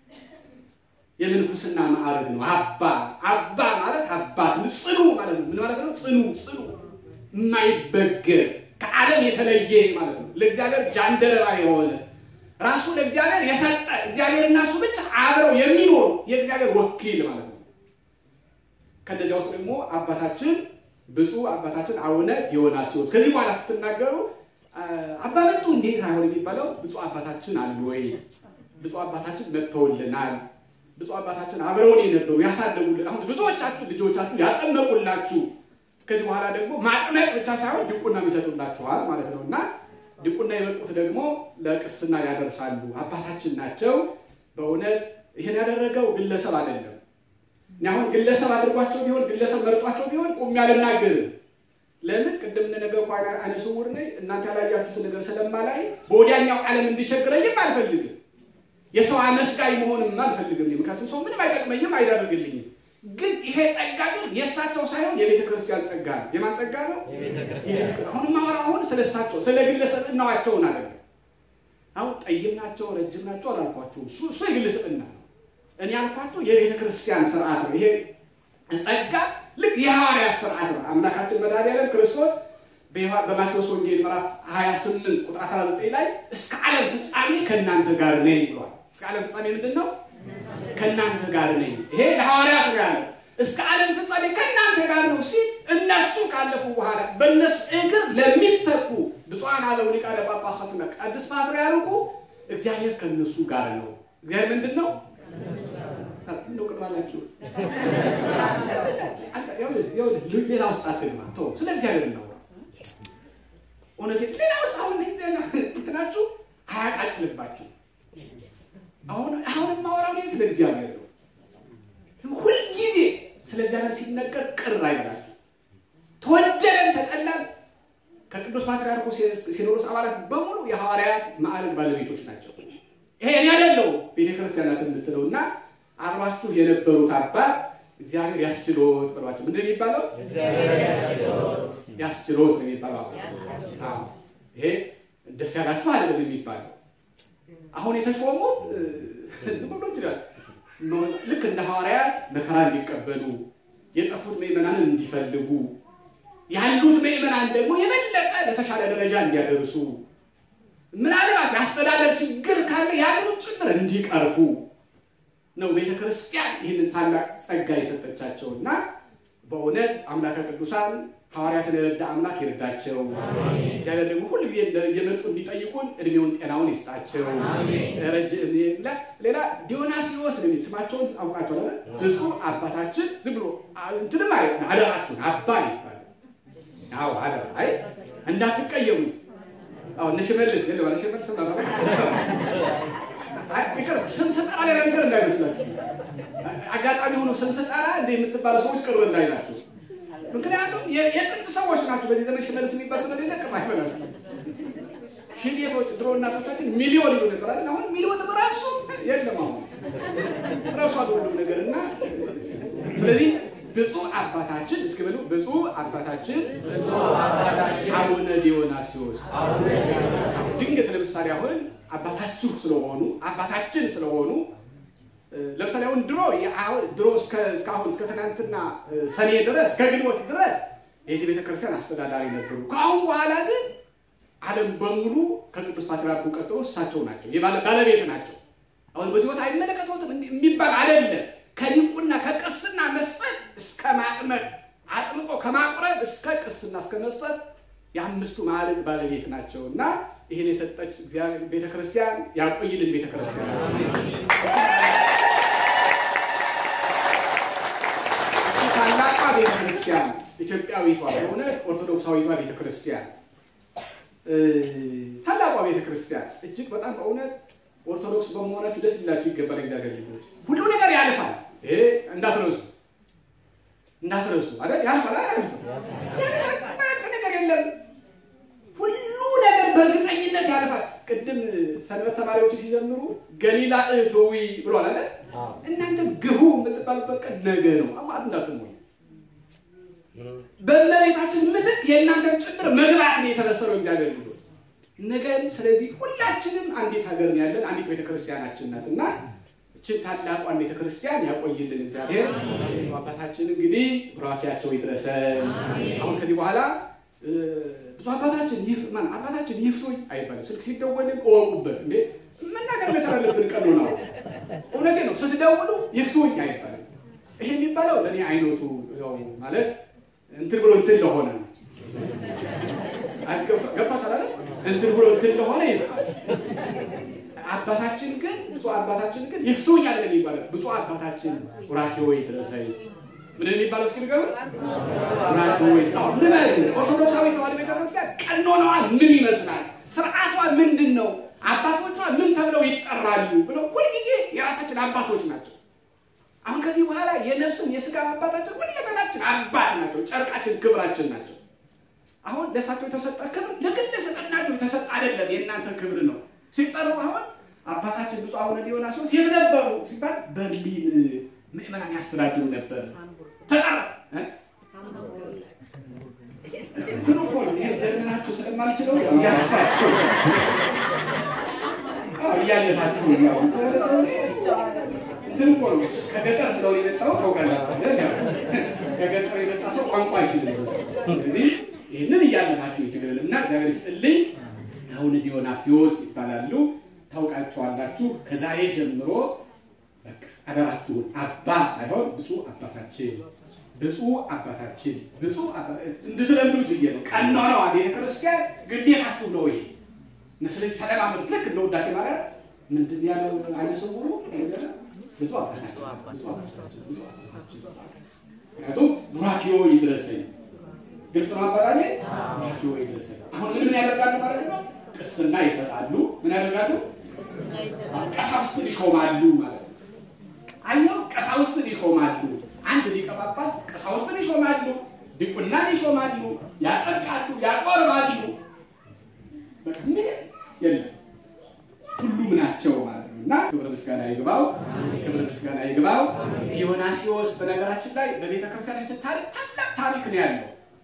የምንኩስና ማዕረግ ነው። አባ አባ ማለት አባት ጽኑ ማለት ነው። ምን ማለት ነው? ጽኑ ጽኑ፣ የማይበገር ከዓለም የተለየ ማለት ነው። ለእግዚአብሔር ጃንደረባ የሆነ ራሱ ለእግዚአብሔር የሰጠ እግዚአብሔር እና እሱ ብቻ አብረው የሚኖሩ የእግዚአብሔር ወኪል ማለት ነው። ከነዚያ ውስጥ ደግሞ አባታችን ብፁዕ አባታችን አቡነ ዲዮናስዮስ ከዚህ በኋላ ስትናገሩ አባ መጡ እንዴት አይሆን የሚባለው ብፁዕ አባታችን አሉ ወይ? ብፁዕ አባታችን መጥተውልናል። ብፁዕ አባታችን አብረውን የነበሩ ያሳደጉልን፣ አሁን ብዙዎቻችሁ ልጆቻችሁ ያጠመቁላችሁ፣ ከዚህ በኋላ ደግሞ ማጥመቅ ብቻ ሳይሆን ድቁና የሚሰጡላችኋል ማለት ነው እና ድቁና የበቁት ደግሞ ለቅስና ያደርሳሉ። አባታችን ናቸው። በእውነት ይህን ያደረገው ግለሰብ አይደለም። እኔ አሁን ግለሰብ አድርጓቸው ቢሆን ግለሰብ መርጧቸው ቢሆን ቁሜ አልናገርም። ለምን ቅድም እንደነገርኩህ ዓይነ ስውር ነኝ። እናንተ ያላያችሁትን ነገር ስለማላይ በወዲያኛው ዓለም እንዲቸግረኝም አልፈልግም። የሰው አመስጋኝ መሆንም አልፈልግም። ምክንያቱም ሰው ምንም አይጠቅመኝም፣ አይዳርግልኝም። ግን ይሄ ጸጋ ግን የእሳቸው ሳይሆን የቤተ ክርስቲያን ጸጋ ነው። የማን ጸጋ ነው? አሁን ማወራው አሁን ስለ እሳቸው ስለ ግለሰብ እናዋቸውን አለ። አሁን ጠይም ናቸው ረጅም ናቸው አላልኳቸውም። እሱ የግል ስብዕና ነው። እኔ ያልኳቸው የቤተ ክርስቲያን ስርዓት ነው። ይሄ ጸጋ ልክ የሐዋርያት ስርዓት ነው። አምላካችን መድኃኒዓለም ክርስቶስ በዮሐ- በማቴዎስ ወንጌል ምዕራፍ 28 ቁጥር 19 ላይ እስከ ዓለም ፍጻሜ ከእናንተ ጋር ነኝ ብሏል። እስከ ዓለም ፍጻሜ ምንድን ነው? ከእናንተ ጋር ነኝ። ይሄ ለሐዋርያት ነው ያለው። እስከ ዓለም ፍጻሜ ከእናንተ ጋር ነው ሲል እነሱ ካለፉ በኋላ በእነሱ እግር ለሚተኩ ብፁዓን አበው ሊቃነ ጳጳሳትና ቅዱስ ፓትርያርኩ እግዚአብሔር ከእነሱ ጋር ነው። እግዚአብሔር ምንድን ነው? እንደው ቅድማ ናችሁ ሌላ ውስጥ አትግባ። ተው፣ ስለ እግዚአብሔር እናውራ። እውነቴን ሌላ ውስጥ አሁን እንትናችሁ አያቃጭልባችሁ። አሁን አሁን የማወራው እኔ ስለ እግዚአብሔር ነው። ሁልጊዜ ስለ እግዚአብሔር ሲነገር ቅር አይበላችሁ። ተወደደን ተጠላን፣ ከቅዱስ ፓትርያርኩ ሲኖዶስ አባላት በሙሉ የሐዋርያት ማዕረግ ባለቤቶች ናቸው። ይሄ እኔ አይደለሁም ቤተ ክርስቲያናት የምትለው እና አብሯችሁ የነበሩት አባት እግዚአብሔር ያስችሎት ብሏቸው ምንድን ነው የሚባለው? ያስችሎት ነው የሚባለው። አዎ፣ ይሄ ደስ ያላችሁ አይደለም የሚባለው። አሁን የተሾሙት ዝም ብሎ ይችላል ልክ እንደ ሐዋርያት መከራ እንዲቀበሉ የጠፉት ምዕመናንን እንዲፈልጉ ያሉት ምዕመናን ደግሞ የበለጠ ለተሻለ ደረጃ እንዲያደርሱ ምናልባት የአስተዳደር ችግር ካለ ያንንም ጭምር እንዲቀርፉ ነው ቤተ ክርስቲያን ይህንን ታላቅ ጸጋ የሰጠቻቸው እና በእውነት አምላከ ቅዱሳን ሐዋርያትን የረዳ አምላክ ይርዳቸው። እግዚአብሔር ደግሞ ሁል ጊዜ እየመጡ እንዲጠይቁን እድሜውን ጤናውን ይስጣቸው። ረጅም ሌላ ዲዮናሲዎስ ነው የሚል ስማቸውን አውቃቸዋል። ብፁዕ አባታችን ዝም ብሎ እንትንም አይ አደራችሁን አባ ይባላል። አዎ አደራ አይ እንዳትቀየሙ። አዎ እነ ሽመልስ ገለ ባለ ሽመልስ ስም ነበር ስም ስጠራ ሌላ ነገር እንዳይመስላችሁ። አጋጣሚ ሆኖ ስም ስጠራ እንደ የምትባሉ ሰዎች ቅርብ እንዳይላችሁ። ምክንያቱም የጥንት ሰዎች ናቸው። በዚህ ዘመን ሽመልስ የሚባል ስለሌለ ቅር አይበላል። ሺህ ቤቶች ድሮ እናቶቻችን ሚሊዮን ይሉ ነበር አይደል? አሁን ሚሊዮን ራሱ የለም። አሁን ራሱ ሁሉም ነገር እና ስለዚህ ብፁዕ አባታችን እስኪ በሉ ብፁዕ አባታችን አቡነ ዲዮናስዮስ ድንገት ለምሳሌ አሁን አባታችሁ ስለሆኑ አባታችን ስለሆኑ ለምሳሌ አሁን ድሮ ድሮ እስካሁን እስከ ትናንትና ሰኔ ድረስ እስከ ግንቦት ድረስ የዚህ ቤተክርስቲያን አስተዳዳሪ ነበሩ። ከአሁን በኋላ ግን ዓለም በሙሉ ከቅዱስ ፓትርያርኩ ቀጥሎ እሳቸው ናቸው፣ ባለቤት ናቸው። አሁን በዚህ ቦታ አይመለከቱትም የሚባል አይደለም። ከዲቁና ከቅስና መስጠት እስከ ማጥመቅ አጥምቆ ከማቁረብ እስከ ቅስና እስከ መስጠት የአምስቱ ማዕረግ ባለቤት ናቸው እና ይህን የሰጠች እግዚአብሔር ቤተክርስቲያን ያቆይልን። ቤተክርስቲያን ታላቋ ቤተክርስቲያን ኢትዮጵያዊቷ በእውነት ኦርቶዶክሳዊቷ ቤተክርስቲያን ታላቋ ቤተክርስቲያን እጅግ በጣም በእውነት ኦርቶዶክስ በመሆናችሁ ደስ ሊላችሁ ይገባል። እግዚአብሔር ልጆች ሁሉ ነገር ያልፋል። ይሄ እንዳትረሱ እንዳትረሱ አይደል? ያልፋል አይደል? ነገር የለም። ሁሉ ነገር በእርግጠኝነት ያልፋል። ቅድም ሰንበት ተማሪዎች ሲዘምሩ ገሊላ እትዊ ብሏል አይደል? እናንተ ግቡ የምትባሉበት ቀን ነገ ነው። አማት እንዳትሞኝ በእመቤታችን ምትክ የእናንተን ጭምር መግባት ነው የተበሰረው እግዚአብሔር ልጆች ነገም። ስለዚህ ሁላችንም አንዲት ሀገር ነው ያለን፣ አንዲት ቤተክርስቲያናችን ናት እና እችን ታላቋን ቤተክርስቲያን ያቆይልን እግዚአብሔር። አባታችን እንግዲህ ቡራኪያቸው ይድረሰን። አሁን ከዚህ በኋላ ብዙ አባታችን ይፍ ማን አባታችን ይፍቶኝ አይባልም። ስልክ ሲደወልን እወቁበት እንዴ መናገር መቻል አለብን። ቀኑ ነው። እውነቴ ነው። ስትደውሉ ይፍቶኝ አይባልም። ይሄ የሚባለው ለእኔ አይነቱ ያው ማለት እንትን ብሎ እንትን ለሆነ ነው። ገብቷታል አይደል? እንትን ብሎ እንትን ለሆነ ይባል አባታችን ግን ብፁዕ አባታችን ግን ይፍቱኝ አለ የሚባለው። ብፁዕ አባታችን ቡራኬ ወይ ድረሰኝ ምንድን የሚባለው እስኪ ንገሩ። ቡራኬ ወይ ልበል። ኦርቶዶክሳዊ ተዋሕዶ ቤተክርስቲያን ቀኖናዋ ምን ይመስላል? ስርዓቷ ምንድን ነው? አባቶቿ ምን ተብለው ይጠራሉ? ብለው ሁልጊዜ የራሳችን አባቶች ናቸው። አሁን ከዚህ በኋላ የነፍስም የስጋ አባታችን ሁለመናችን አባት ናቸው። ጨርቃችን፣ ክብራችን ናቸው። አሁን ለእሳቸው የተሰጠ ክብር ለግል ስልጣናቸው የተሰጠ አይደለም፣ የእናንተ ክብር ነው። ሲጠሩ አሁን አባታችን ብፁዕ አቡነ ዲዮናስዮስ የት ነበሩ ሲባል በርሊን ምዕመናን ያስተዳድሩ ነበር። ተጠራ እንትኑ እኮ ነው ይሄ ጀርመናችሁ ስለማልችለው እያለፋችሁ እያለፋችሁ ያው እንትን እኮ ነው ከገጠር ስለሆነ የመጣው ታውቃላችሁ። ከገጠር የመጣ ሰው ቋንቋ አይችልም። ስለዚህ ይህንን እያለናችሁ ይችላል እና እግዚአብሔር ይስጥልኝ። አሁን ዲዮናስዮስ ይባላሉ፣ ታውቃቸዋላችሁ። ከዛሬ ጀምሮ በቃ አደራችሁን አባ ሳይሆን ብፁዕ አባታችን ብፁዕ አባታችን ብፁዕ እንድትለምዱት ብዬ ነው። ቀኖናዋ ቤተ ክርስቲያን ግዴታችሁ ነው ይሄ። ስለዚህ ተለማመዱት። ልክ እንደ ውዳሴ ማርያም ምንድን ያለው አይነ ስውሩ ብፁዕ አባታችን ብፁዕ አባታችን ብፁዕ አባታችን ምክንያቱም ቡራኪዮ ይድረሰኝ ግልጽ ነው አባባሌ። ቡራኪዮ ይድረሰኝ። አሁን ምን ምን ያደርጋሉ ማለት ነው? ቅስና ይሰጣሉ። ምን ያደርጋሉ? ቀሳውስትን ይሾማሉ ማለት ነው። አየው፣ ቀሳውስትን ይሾማሉ። አንድ ሊቀ ጳጳስ ቀሳውስትን ይሾማሉ፣ ዲቁናን ይሾማሉ፣ ያጠምቃሉ፣ ያቆርባሉ። በቃ ምን የለም ሁሉም ናቸው ማለት ነው። እና ክብር ምስጋና ይግባው፣ ክብር ምስጋና ይግባው። ዲዮናሲዎስ በነገራችን ላይ በቤተ ክርስቲያናችን ታሪክ ታላቅ ታሪክ ነው ያለው።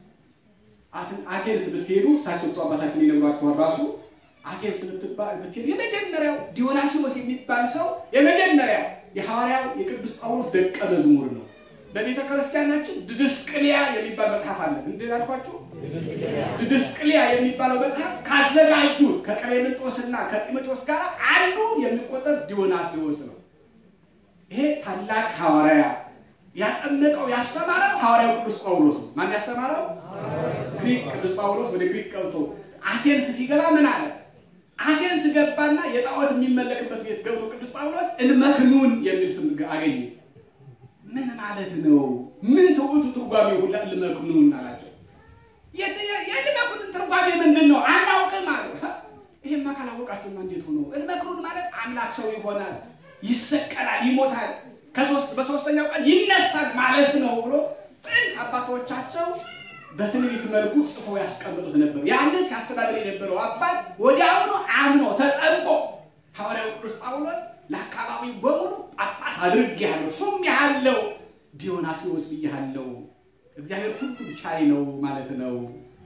አቴንስ ብትሄዱ እሳቸው ብፁዕ አባታችን ይነግሯችኋል። ራሱ አቴንስ ብትሄዱ የመጀመሪያው ዲዮናሲዎስ የሚባል ሰው የመጀመሪያው የሐዋርያው የቅዱስ ጳውሎስ ደቀ መዝሙር ነው። በቤተ ክርስቲያናችን ድድስቅልያ የሚባል መጽሐፍ አለ። ምንድን ያልኳችሁ? ድድስቅልያ የሚባለው መጽሐፍ ካዘጋጁት ከቀሌምንጦስና ከጢሞቴዎስ ጋር አንዱ የሚቆጠር ዲዮናስዮስ ነው። ይሄ ታላቅ ሐዋርያ ያጠመቀው ያስተማረው ሐዋርያው ቅዱስ ጳውሎስ ነው። ማን ያስተማረው? ግሪክ ቅዱስ ጳውሎስ ወደ ግሪክ ገብቶ አቴንስ ሲገባ ምን አለ? አቴንስ ገባና የጣዖት የሚመለክበት ቤት ገብቶ ቅዱስ ጳውሎስ እንመክኑን የሚል ስም አገኘ። ምን ማለት ነው? ምን ትውቱ ትርጓሜ ሁላ እንመክኑን አላቸው። የልመክኑን ትርጓሜ ምንድን ነው? አናውቅም አሉ። ይሄማ ካላወቃችሁማ እንዴት ሆኖ እንመክኑን ማለት አምላክ ሰው ይሆናል፣ ይሰቀላል፣ ይሞታል ከሶስት በሶስተኛው ቀን ይነሳል ማለት ነው ብሎ ጥንት አባቶቻቸው በትንቢት መልኩ ጽፎ ያስቀምጡት ነበር። ያንን ሲያስተዳድር የነበረው አባት ወዲያውኑ አምኖ ተጠምቆ ሐዋርያው ቅዱስ ጳውሎስ ለአካባቢው በሙሉ ጳጳስ አድርጌሃለሁ፣ ሹም ያለው ዲዮናስዮስ ብያለሁ፣ እግዚአብሔር ሁሉም ቻይ ነው ማለት ነው።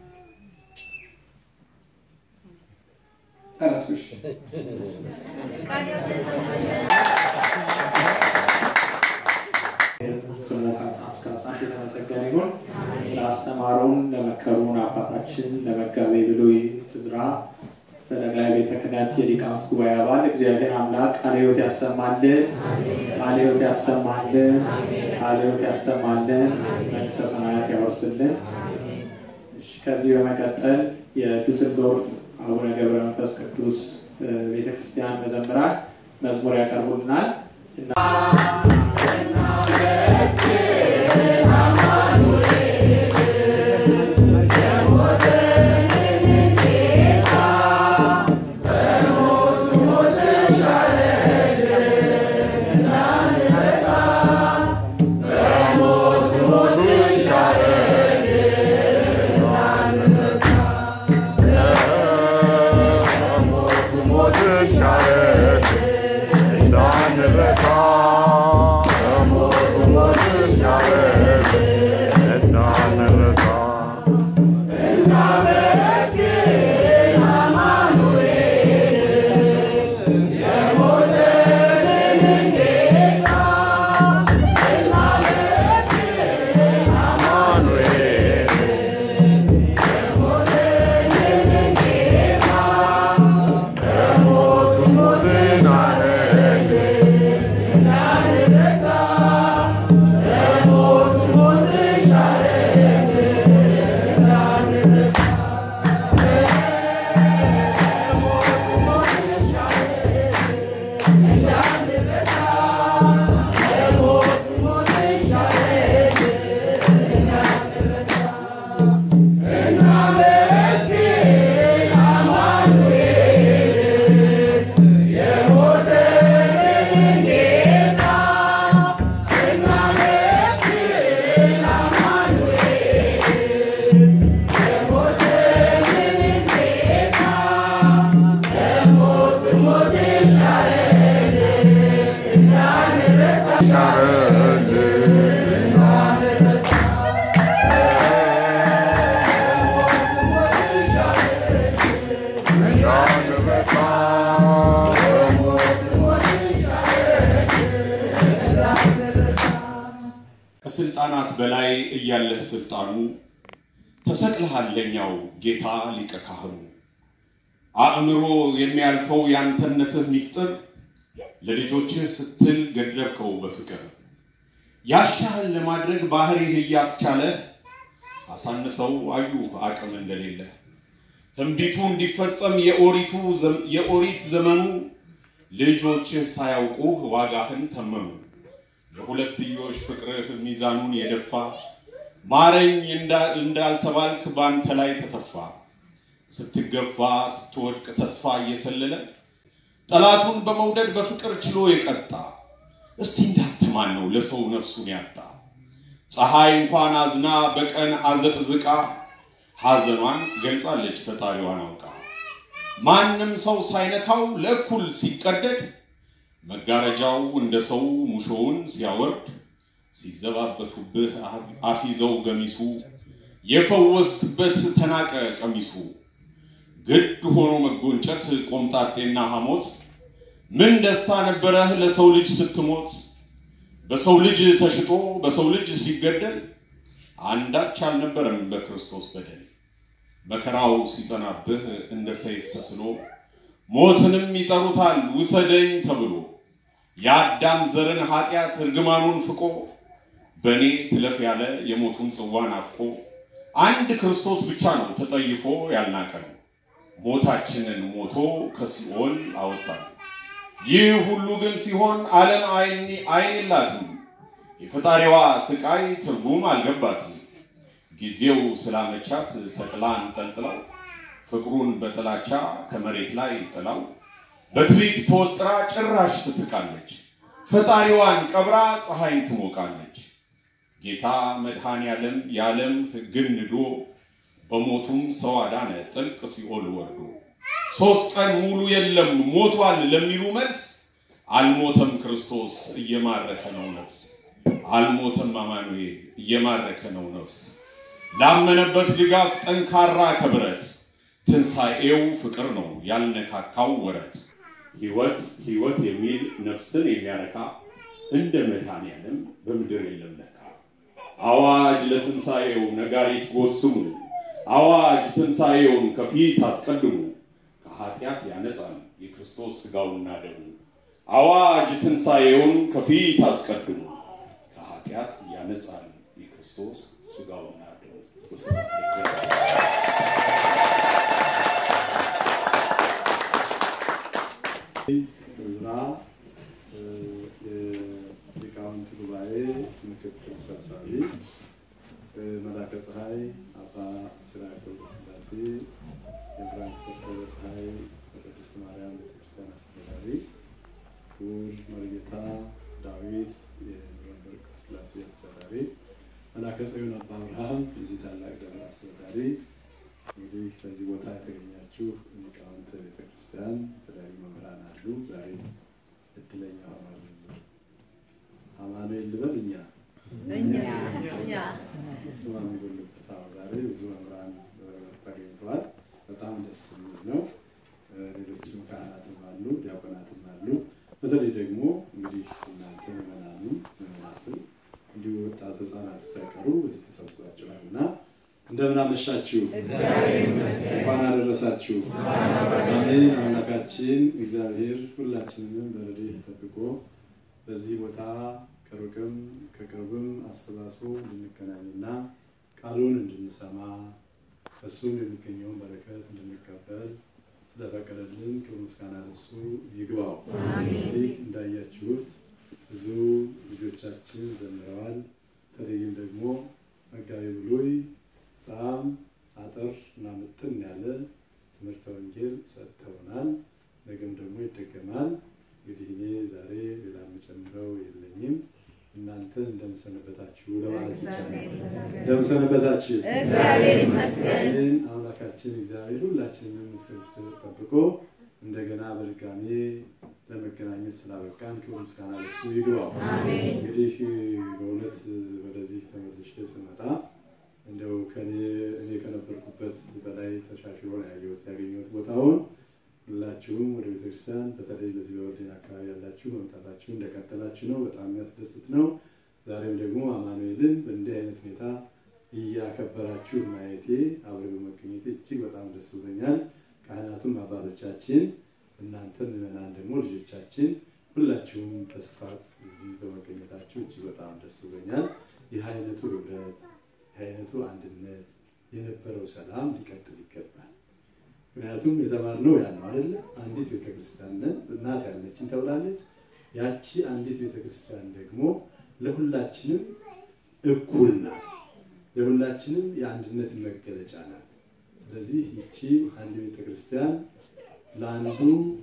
ጨረሱሽ? ስሙ ከሳት የተመሰገነ ይሁን። ለአስተማሩን ለመከሩን አባታችን ለመጋቤ ብሉይ ዕዝራ በጠቅላይ ቤተ ክህነት የሊቃውንት ጉባኤ አባል እግዚአብሔር አምላክ ቃለ ሕይወት ያሰማልን፣ ቃለ ሕይወት ያሰማልን፣ ቃለ ሕይወት ያሰማልን፣ መንግሥተ ሰማያት ያወርስልን። እሺ፣ ከዚህ በመቀጠል የዱስልዶርፍ አቡነ ገብረ መንፈስ ቅዱስ ቤተክርስቲያን መዘምራን መዝሙር ያቀርቡልናል እና ስልጣናት በላይ እያለህ ስልጣኑ ተሰቅልሃል ለኛው ጌታ ሊቀ ካህኑ አእምሮ የሚያልፈው ያንተነትህ ሚስጥር ለልጆችህ ስትል ገደብከው በፍቅር ያሻህን ለማድረግ ባህሪህ እያስቻለህ አሳንሰው አዩ አቅም እንደሌለ ትንቢቱ እንዲፈጸም የኦሪቱ የኦሪት ዘመኑ ልጆችህ ሳያውቁህ ዋጋህን ተመኑ። የሁለትዮሽ ፍቅርህ ሚዛኑን የደፋ ማረኝ እንዳልተባልክ በአንተ ላይ ተተፋ። ስትገፋ ስትወድቅ ተስፋ እየሰለለ ጠላቱን በመውደድ በፍቅር ችሎ የቀጣ እስቲ እንዳንተ ማን ነው ለሰው ነፍሱን ያጣ? ፀሐይ እንኳን አዝና በቀን አዘቅዝቃ ሐዘኗን ገልጻለች ፈጣሪዋን አውቃ። ማንም ሰው ሳይነካው ለእኩል ሲቀደድ መጋረጃው እንደ ሰው ሙሾውን ሲያወርድ ሲዘባበቱብህ አፊዘው ገሚሱ የፈወስክበት ተናቀ ቀሚሱ ግድ ሆኖ መጎንጨት ቆምጣጤና ሐሞት ምን ደስታ ነበረህ ለሰው ልጅ ስትሞት በሰው ልጅ ተሽጦ በሰው ልጅ ሲገደል አንዳች አልነበረም በክርስቶስ በደል መከራው ሲጸናብህ እንደ ሰይፍ ተስሎ ሞትንም ይጠሩታል ውሰደኝ ተብሎ የአዳም ዘርን ኃጢአት እርግማኑን ፍቆ በእኔ ትለፍ ያለ የሞቱን ጽዋን አፍቆ አንድ ክርስቶስ ብቻ ነው ተጠይፎ ያልናቀን ሞታችንን ሞቶ ከሲኦል አወጣን። ይህ ሁሉ ግን ሲሆን ዓለም አይን የላትም፣ የፈጣሪዋ ስቃይ ትርጉም አልገባትም። ጊዜው ስላመቻት ሰቅላ አንጠልጥለው ፍቅሩን በጥላቻ ከመሬት ላይ ጥላው በትርኢት ተወጥራ ጭራሽ ትስቃለች። ፈጣሪዋን ቀብራ ፀሐይን ትሞቃለች። ጌታ መድኃኔ ዓለም የዓለም ሕግን ንዶ በሞቱም ሰው አዳነ ጥልቅ ሲኦል ወርዶ ሶስት ቀን ሙሉ የለም ሞቷል ለሚሉ መልስ አልሞተም ክርስቶስ እየማረከ ነው ነፍስ አልሞተም አማኑኤል እየማረከ ነው ነፍስ ላመነበት ድጋፍ ጠንካራ ከብረት ትንሣኤው ፍቅር ነው ያልነካካው ወረት ሕይወት ሕይወት የሚል ነፍስን የሚያረካ እንደ መድኃኔ ዓለም በምድር የለም ለካ አዋጅ ለትንሣኤው ነጋሪት ጎስሙ አዋጅ ትንሣኤውን ከፊት አስቀድሙ ከኃጢአት ያነጻል የክርስቶስ ሥጋውና ደሙ አዋጅ ትንሣኤውን ከፊት አስቀድሙ ከኃጢአት ያነጻል የክርስቶስ ሥጋውና ደሙ ወስብሐት ለእግዚአብሔር። እዝራ የሊቃውንት ጉባኤ ምክትል ሰብሳቢ፣ መላከ ፀሐይ አባ ሲራክ ወልደስላሴ የፍራንክፈርት ደብረ ፀሐይ ቅድስት ማርያም ቤተክርስቲያን አስተዳዳሪ፣ ክቡር መርጌታ ዳዊት የኑረንበርግ ቅድስት ሥላሴ አስተዳዳሪ፣ መላከ ጽዮን አባ አብርሃም የዚህ ታላቅ ደብር አስተዳዳሪ፣ እንግዲህ በዚህ ቦታ የተገኛችሁ ሊቃውንተ ቤተክርስቲያን የተለያዩ መምህራን አሉ። ዛሬ እድለኛ ሆኗል። አማኑኤል ልበል እኛ ስማ የሚጎልበት አዎ፣ ዛሬ ብዙ መምህራን ተገኝተዋል። በጣም ደስ የሚል ነው። ሌሎችም ካህናትም አሉ፣ ዲያቆናትም አሉ። በተለይ ደግሞ እንግዲህ እናንተ ምዕመናኑ ምዕመናትም እንዲሁ ወጣት ህጻናት ሳይቀሩ በዚህ ተሰብስባችኋል እና እንደምን አመሻችሁ? እንኳን አደረሳችሁ። አሜን። አምላካችን እግዚአብሔር ሁላችንንም በረድኤት ጠብቆ በዚህ ቦታ ከሩቅም ከቅርብም አሰባስቦ እንድንገናኝና ቃሉን እንድንሰማ እሱም የሚገኘውን በረከት እንድንቀበል ስለፈቀደልን ክብር ምስጋና ለእሱ ይግባው። እንግዲህ እንዳያችሁት ብዙ ልጆቻችን ዘምረዋል። በተለይም ደግሞ መጋቢ ብሉይ በጣም አጠር እና ምጥን ያለ ትምህርተ ወንጌል ሰጥተውናል። ነገም ደግሞ ይደገማል። እንግዲህ እኔ ዛሬ ሌላ የምጨምረው የለኝም። እናንተ እንደምሰነበታችሁ ለማለት ይቻላል። እንደምሰነበታችሁ እግዚአብሔር ይመስገን። ይህን አምላካችን እግዚአብሔር ሁላችንም ስብስብ ጠብቆ እንደገና በድጋሜ ለመገናኘት ስላበቃን ክብር ምስጋና ለሱ ይግባው። እንግዲህ በእውነት ወደዚህ ተመልሼ ስመጣ እንደው ከኔ እኔ ከነበርኩበት በላይ ተሻሽሎ ነው ያየሁት ያገኘሁት ቦታውን። ሁላችሁም ወደ ቤተክርስቲያን በተለይ በዚህ በወርዴን አካባቢ ያላችሁ መምጣታችሁ እንደቀጠላችሁ ነው። በጣም የሚያስደስት ነው። ዛሬም ደግሞ አማኑኤልን በእንዲህ አይነት ሁኔታ እያከበራችሁ ማየቴ አብሬ በመገኘቴ እጅግ በጣም ደስ ብሎኛል። ካህናቱም አባቶቻችን፣ እናንተ ምዕመናን ደግሞ ልጆቻችን ሁላችሁም በስፋት እዚህ በመገኘታችሁ እጅግ በጣም ደስ ብሎኛል። ይህ አይነቱ ህብረት፣ ይህ አይነቱ አንድነት፣ የነበረው ሰላም ሊቀጥል ይገባል። ምክንያቱም የተማርነው ያ ነው አይደለ? አንዲት ቤተክርስቲያን ነን፣ እናት ያለችን ተብላለች። ያቺ አንዲት ቤተክርስቲያን ደግሞ ለሁላችንም እኩል ናት። ለሁላችንም የአንድነት መገለጫ ናት። ስለዚህ ይቺ አንድ ቤተክርስቲያን ለአንዱ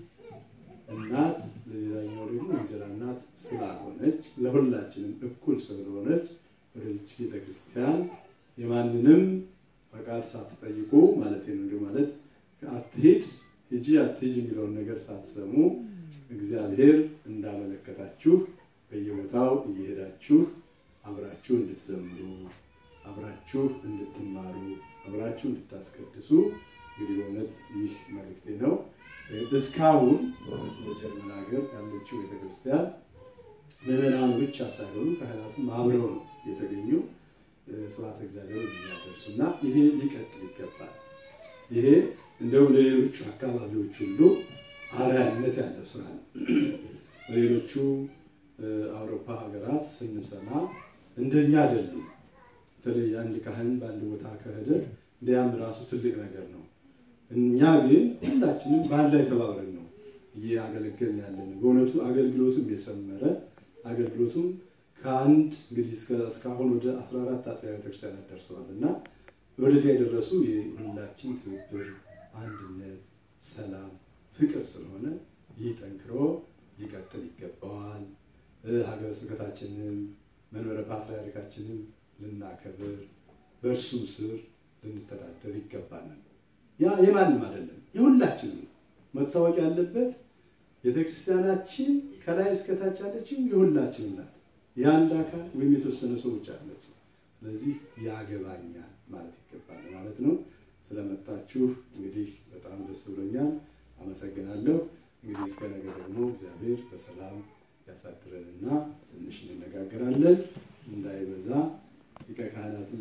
እናት ለሌላኛው ደግሞ እንጀራ እናት ስላልሆነች ለሁላችንም እኩል ስለሆነች ወደዚች ቤተክርስቲያን የማንንም ፈቃድ ሳትጠይቁ ማለት ነው እንዲሁ ማለት አትሄድ ሂጂ አትሂጂ የሚለውን ነገር ሳትሰሙ እግዚአብሔር እንዳመለከታችሁ በየቦታው እየሄዳችሁ አብራችሁ እንድትዘምሩ አብራችሁ እንድትማሩ አብራችሁ እንድታስቀድሱ እንግዲህ በእውነት ይህ መልእክቴ ነው። እስካሁን በእውነት በጀርመን ሀገር ያለችው ቤተክርስቲያን ምዕመናኑ ብቻ ሳይሆኑ ካህናቱም አብረው ነው የተገኙ ስብሐተ እግዚአብሔር የሚያደርሱ እና ይሄ ሊቀጥል ይገባል። ይሄ እንደውም ለሌሎቹ አካባቢዎች ሁሉ አርአያነት ያለው ስራ ነው። በሌሎቹ አውሮፓ ሀገራት ስንሰማ እንደኛ አይደሉም። በተለይ አንድ ካህን በአንድ ቦታ ከሄደ እንዲያም ራሱ ትልቅ ነገር ነው። እኛ ግን ሁላችንም በአንድ ላይ ተባብረን ነው እያገለገልን ያለን። በእውነቱ አገልግሎቱም የሰመረ አገልግሎቱም ከአንድ እንግዲህ እስካሁን ወደ 14 አጥቢያ ቤተክርስቲያናት ደርሰዋል እና ወደዚያ የደረሱ የሁላችን ትብብር፣ አንድነት፣ ሰላም፣ ፍቅር ስለሆነ ይህ ጠንክሮ ሊቀጥል ይገባዋል። ሀገረ ስብከታችንም መንበረ ፓትርያርካችንም ልናከብር በእርሱም ስር ልንተዳደር ይገባናል። ያ የማንም አይደለም፣ የሁላችንም ነው። መታወቅ ያለበት ቤተክርስቲያናችን ከላይ እስከታች ያለችው የሁላችንም ናት። የአንድ አካል ወይም የተወሰነ ሰው ብቻ አለች። ስለዚህ ያገባኛል ማለት ይገባል ማለት ነው። ስለመጣችሁ እንግዲህ በጣም ደስ ብሎኛል። አመሰግናለሁ። እንግዲህ እስከ ነገ ደግሞ እግዚአብሔር በሰላም ያሳድረንና ትንሽ እንነጋገራለን እንዳይበዛ ሊቀ ካህናትም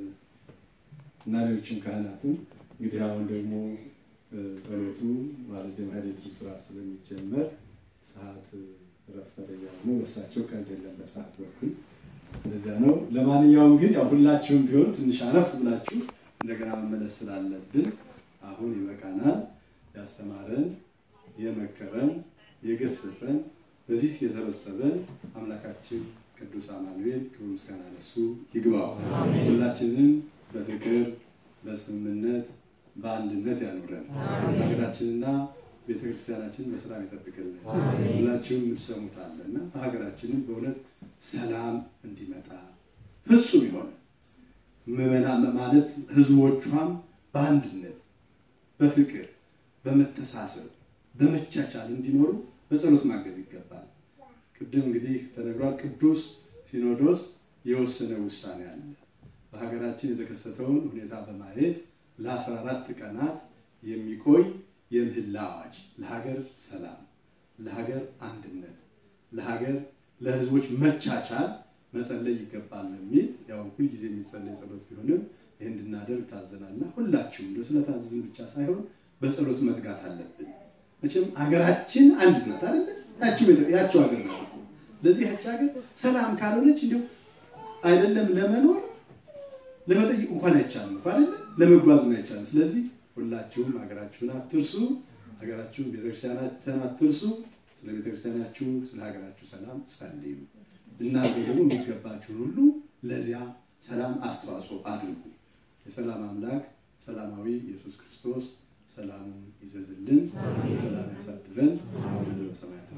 እና ሌሎችም ካህናትም እንግዲህ አሁን ደግሞ ጸሎቱ ማለት የማህሌቱ ስራ ስለሚጀመር ሰዓት ረፈደ እያሉ ነው። በሳቸው ቀልድ የለም በሰዓት በኩል እንደዚያ ነው። ለማንኛውም ግን ያው ሁላችሁም ቢሆን ትንሽ አረፍ ብላችሁ እንደገና መመለስ ስላለብን አሁን ይበቃናል። ያስተማረን፣ የመከረን፣ የገሰጸን በዚህ የሰበሰበን አምላካችን ቅዱስ አማኑኤል ክብር ምስጋና ለእሱ ይግባው። ሁላችንም በፍቅር በስምምነት በአንድነት ያኑረን። ሀገራችንና ቤተክርስቲያናችንን በሰላም ይጠብቅልን። ሁላችሁም የምትሰሙት አለ እና በሀገራችንም በእውነት ሰላም እንዲመጣ ፍጹም የሆነ ምዕመናን ማለት ህዝቦቿም በአንድነት በፍቅር በመተሳሰብ በመቻቻል እንዲኖሩ በጸሎት ማገዝ ይገባል። ቅድም እንግዲህ ተነግሯል። ቅዱስ ሲኖዶስ የወሰነ ውሳኔ አለ። በሀገራችን የተከሰተውን ሁኔታ በማየት ለአስራ አራት ቀናት የሚቆይ የምህላ አዋጅ ለሀገር ሰላም፣ ለሀገር አንድነት፣ ለሀገር ለህዝቦች መቻቻል መጸለይ ይገባል የሚል ያው ሁልጊዜ የሚጸለይ ጸሎት ቢሆንም ይህ እንድናደርግ ታዘናልና ሁላችሁም እንደ ስለታዘዝን ብቻ ሳይሆን በጸሎት መትጋት አለብን። መቼም ሀገራችን አንድ ናት አይደለ? ያቸው ሀገር ናት። ለዚህ ያች ሀገር ሰላም ካልሆነች እንዲሁ አይደለም ለመኖር ለመጠየቅ እንኳን አይቻልም እንኳን አይደለ ለመጓዝም አይቻልም። ስለዚህ ሁላችሁም ሀገራችሁን አትርሱ፣ ሀገራችሁን ቤተክርስቲያናችሁን አትርሱ። ስለ ቤተክርስቲያናችሁ ስለ ሀገራችሁ ሰላም ጸልዩ። እናንተ ደግሞ የሚገባችሁን ሁሉ ለዚያ ሰላም አስተዋጽኦ አድርጉ። የሰላም አምላክ ሰላማዊ ኢየሱስ ክርስቶስ ሰላሙን ይዘዝልን፣ ሰላም ያሳድረን። አሁን በሰማያት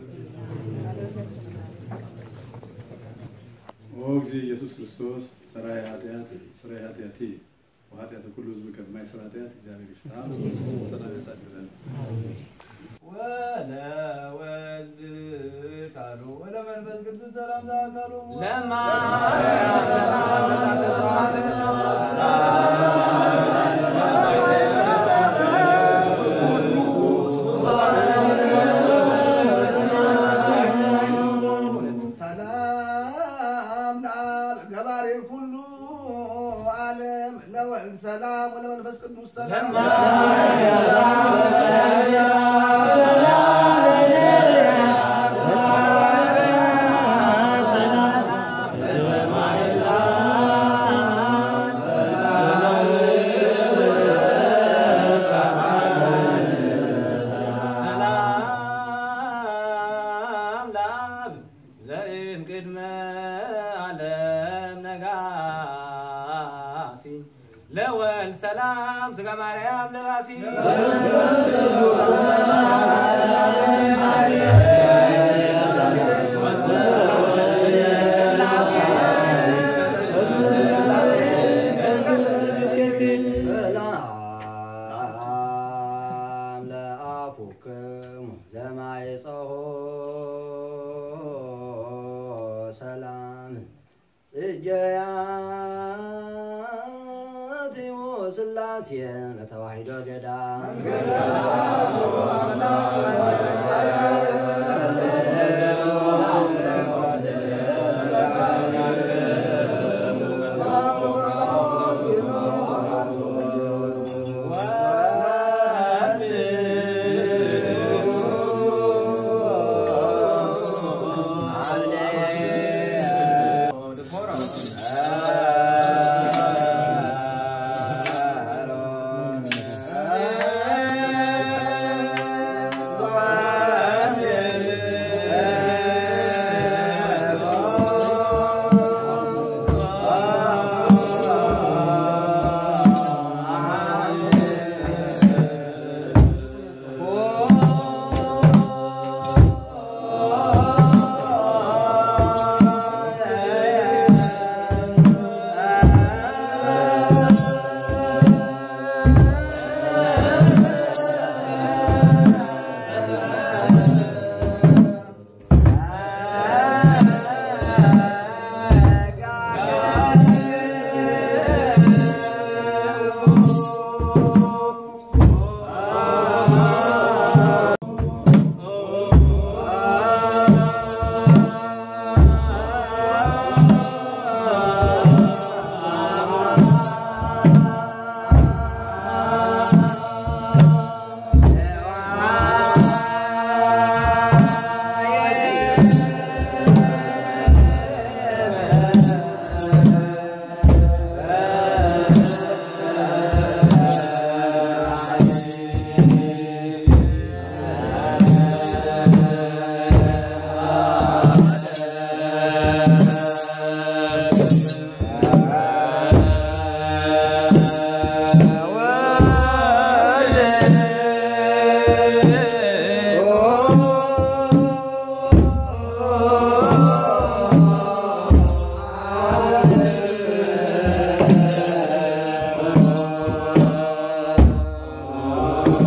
ኦ ጊዜ ኢየሱስ ክርስቶስ ሰራይ ኃጢአት ሰራይ ኃጢአቴ ወኃጢአተ ኩሉ ሕዝብ ከማይሰራ ኃጢአት እግዚአብሔር ይፍታ፣ ሰላም ያሳድረን። ወለወልድ ቃሉ ወለመንፈስ ቅዱስ ሰላም ዛቃሉ ሰላም ሰላም ወለመንፈስ ቅዱስ ሰላም ሰላም ለአብ ዘእም ቅድመ ዓለም ነጋሲ ለወልድ ሰላም ስጋ ማርያም ለባሲ ሰላም ለአፉክሙ ዘማይፀሆ ሰላም ጽጌያትዮ ስላሴ ለተዋሕዶ ገዳም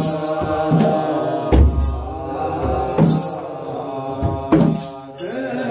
ሰላም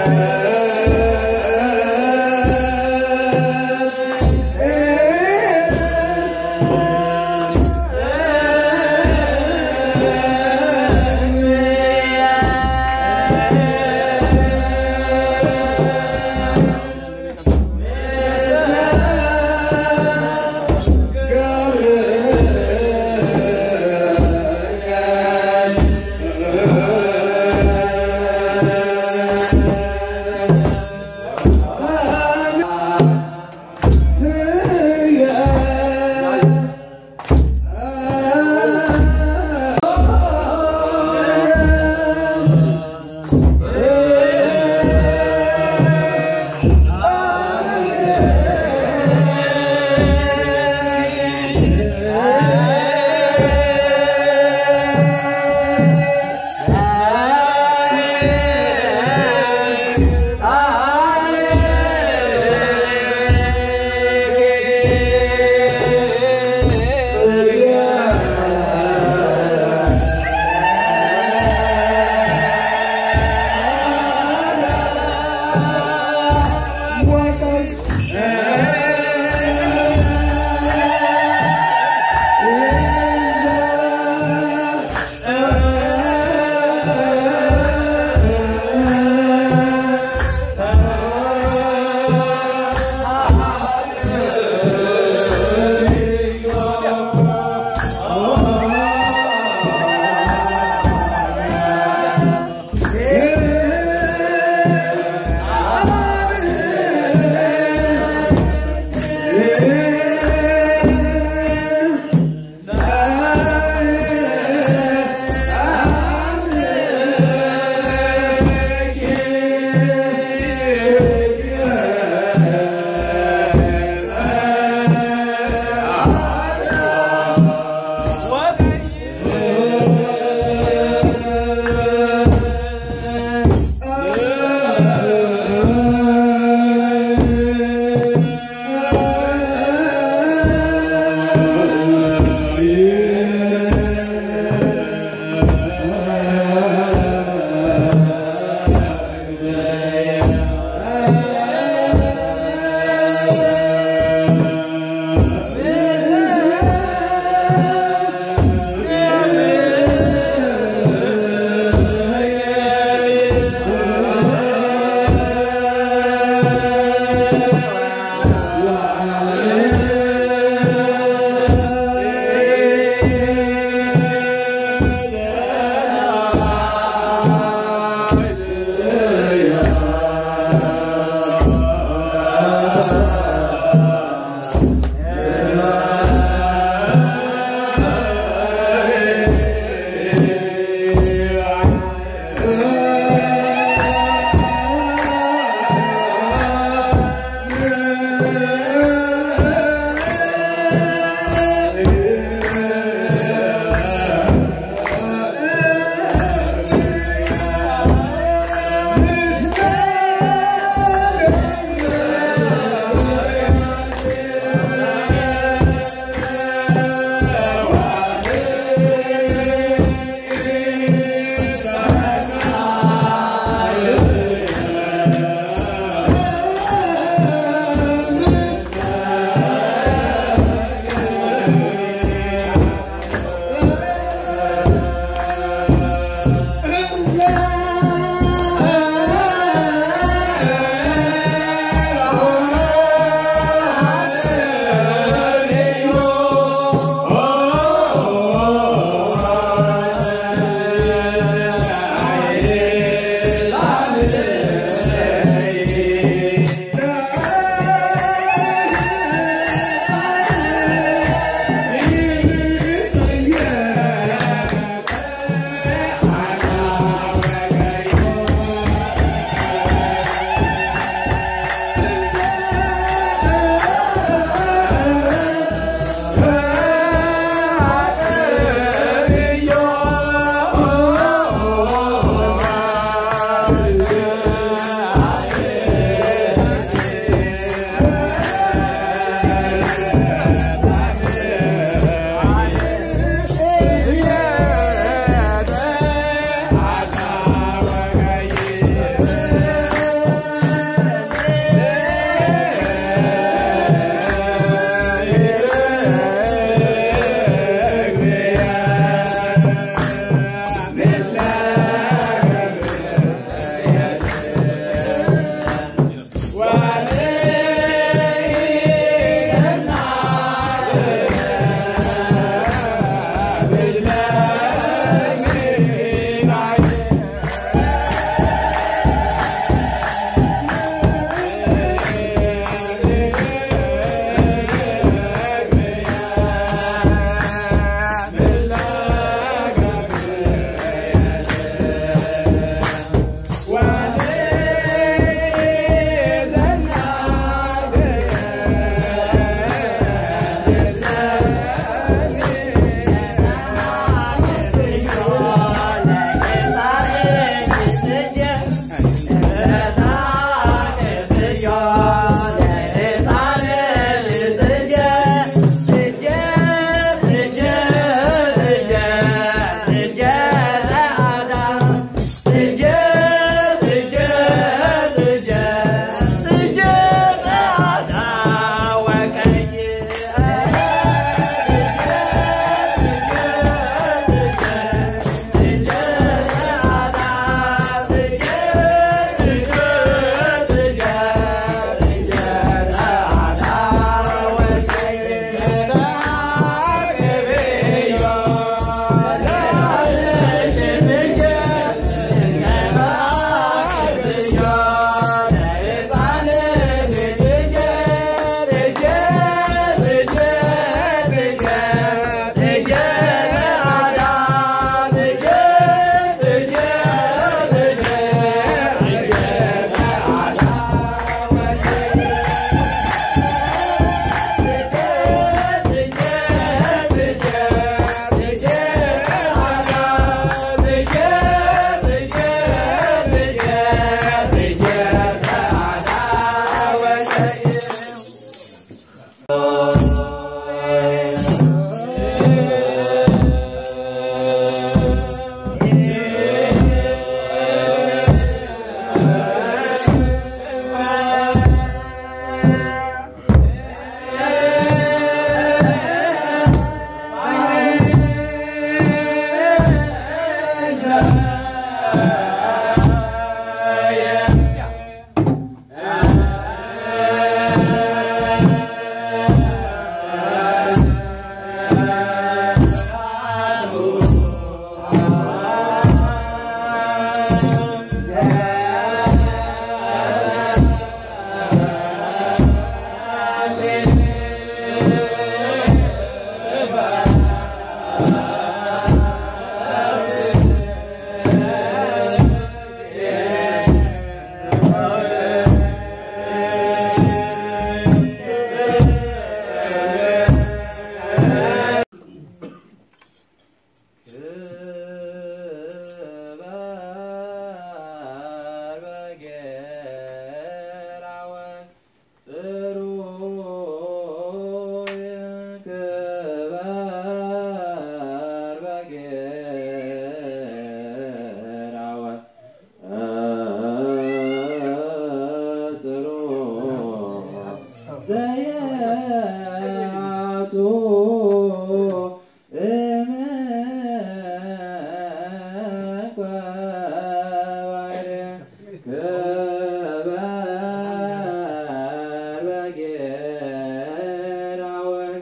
Yeah. በጌራ ወርቅ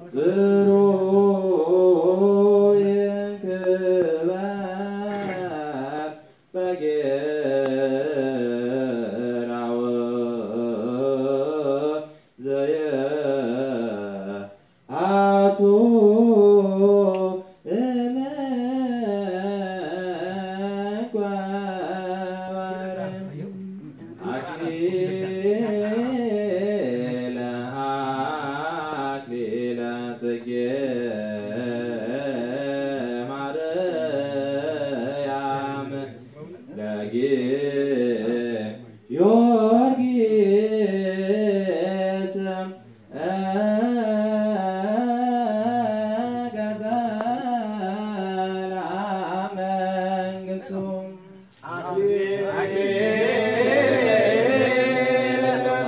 ጽሩይ ክበር በጌራ ወርቅ ዘየአቱ እመጓወር አክሊለ አክሊለ ጽጌ ማርያም ለጊዮርጊስ ገዘላ መንግሥቱ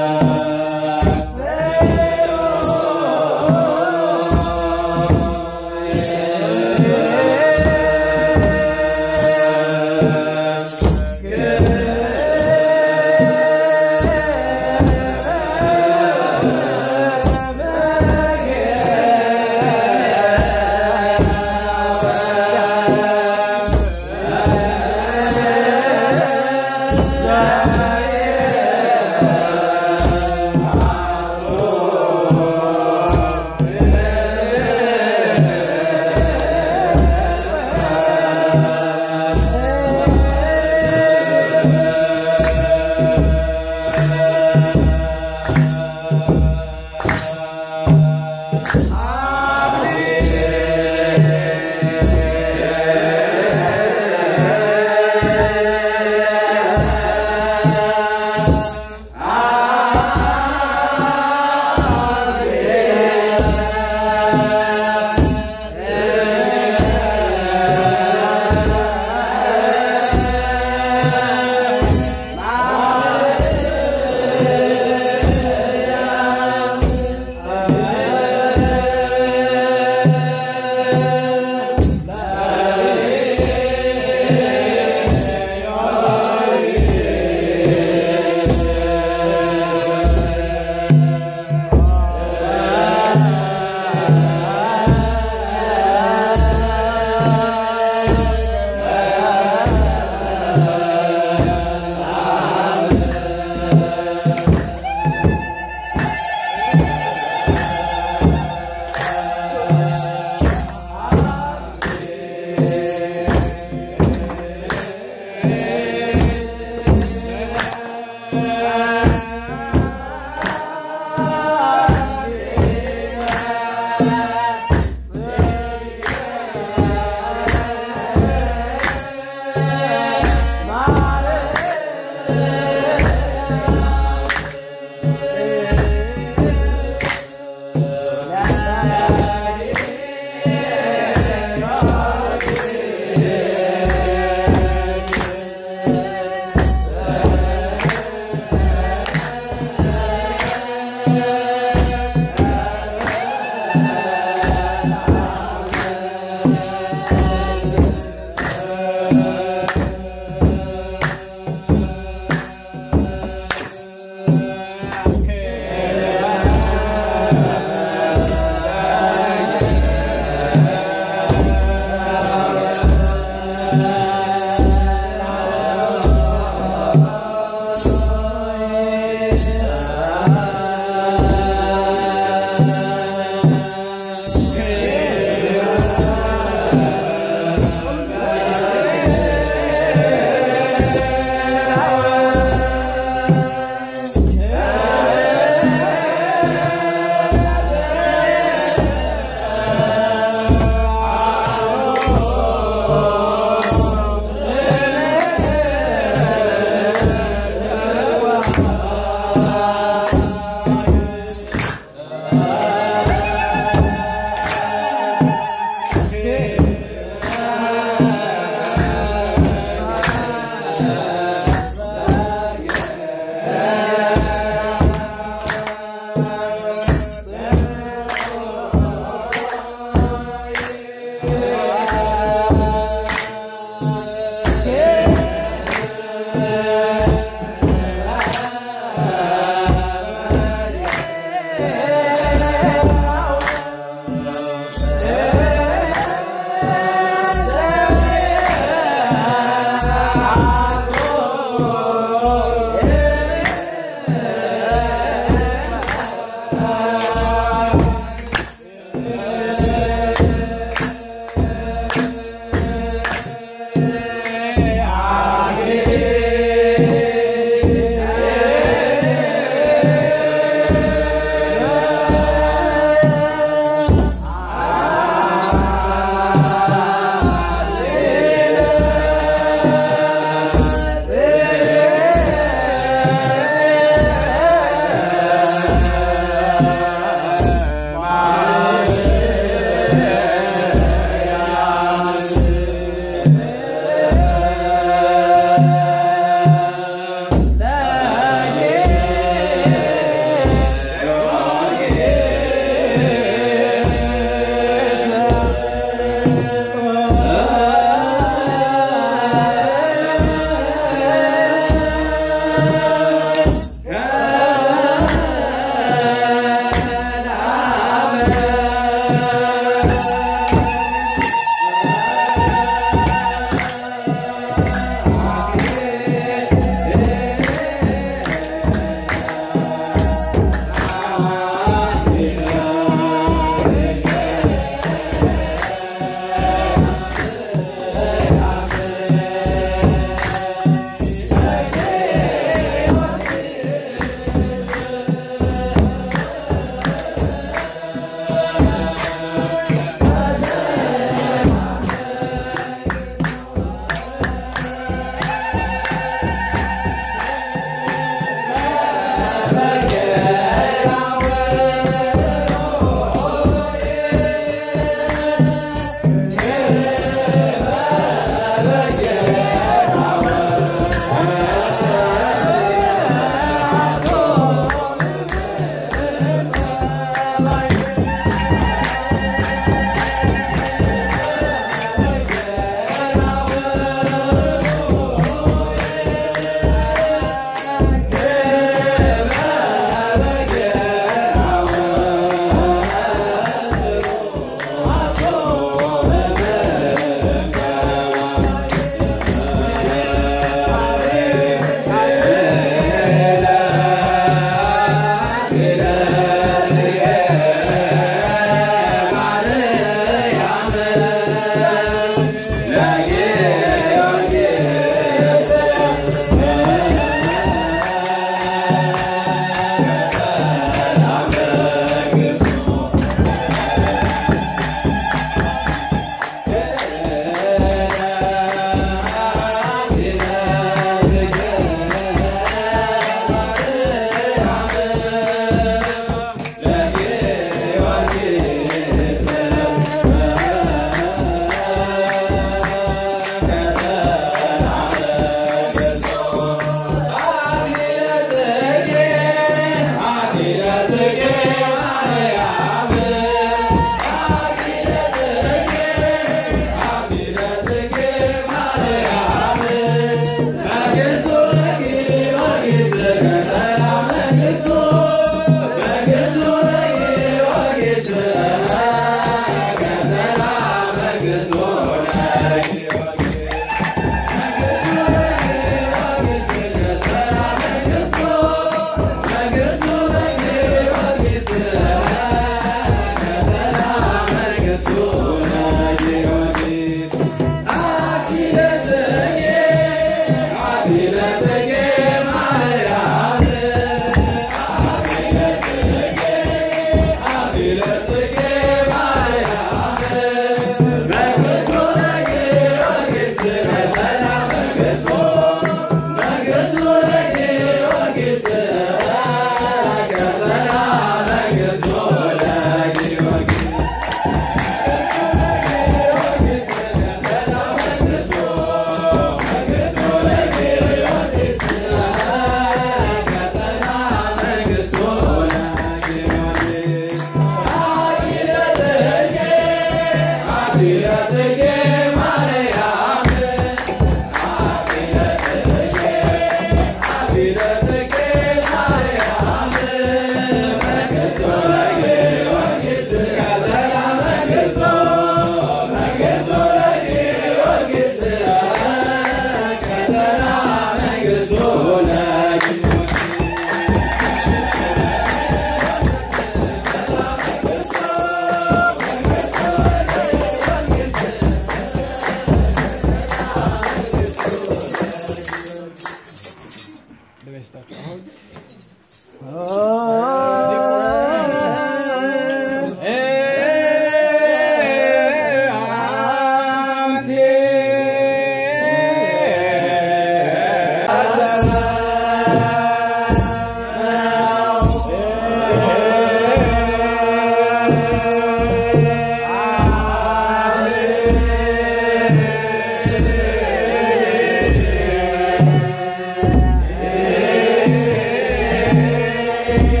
እ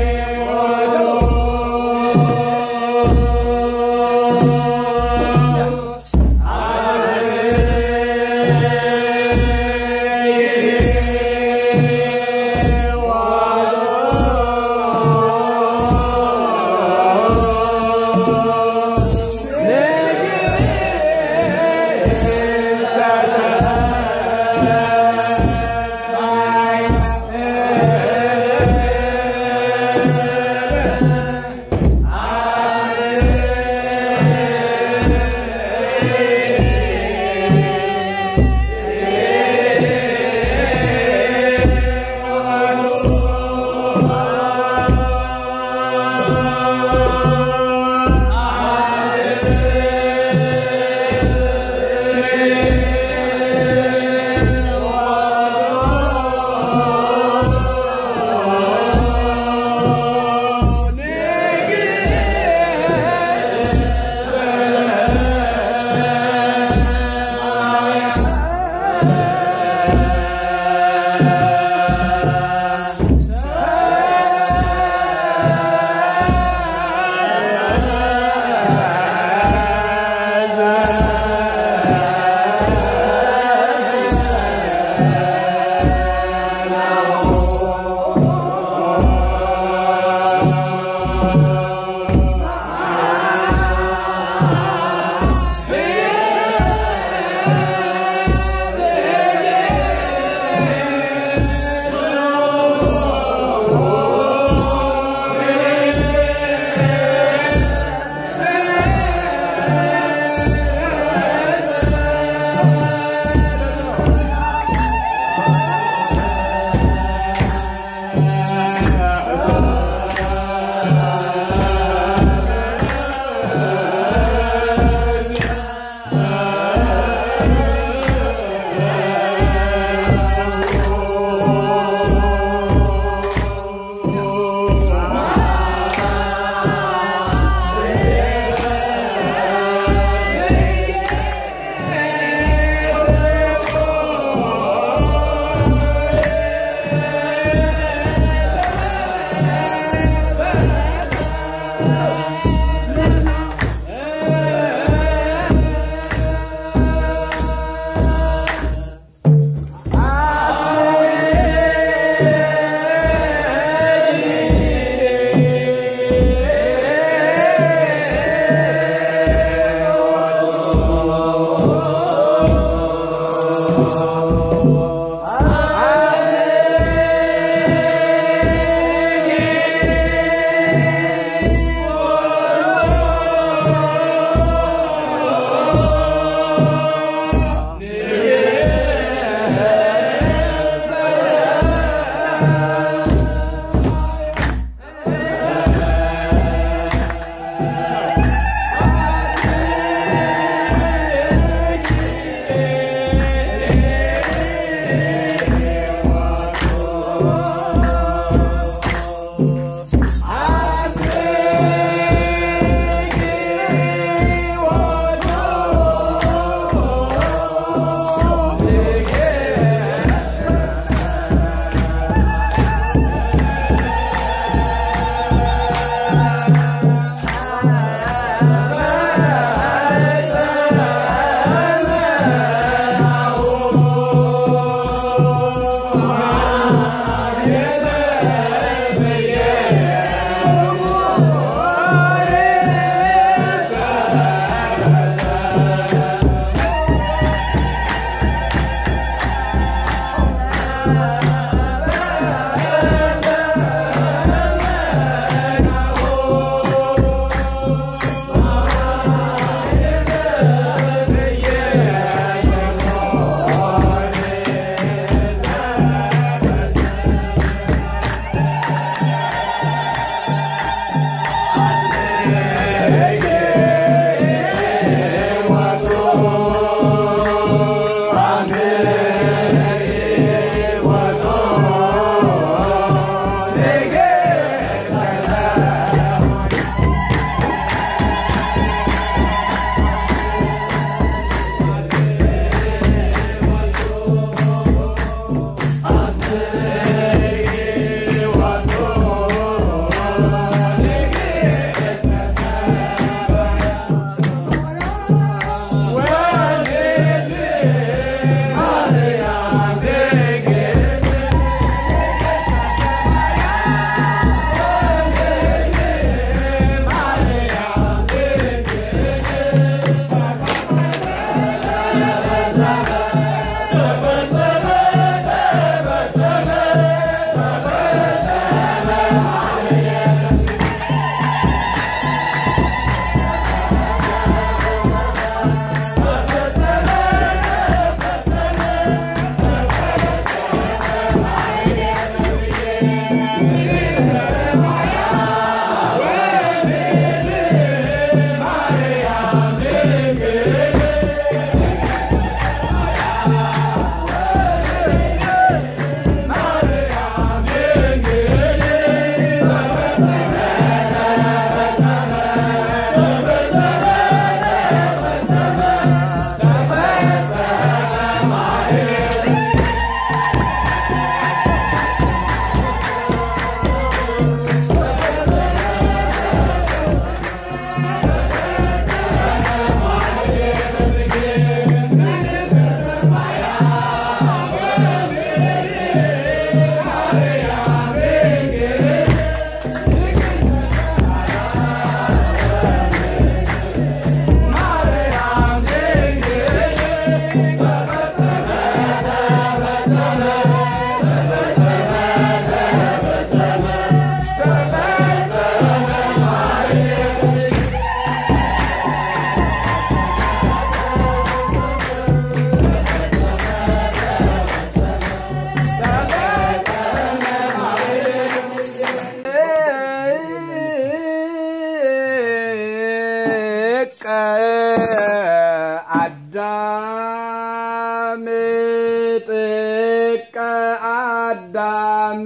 አዳም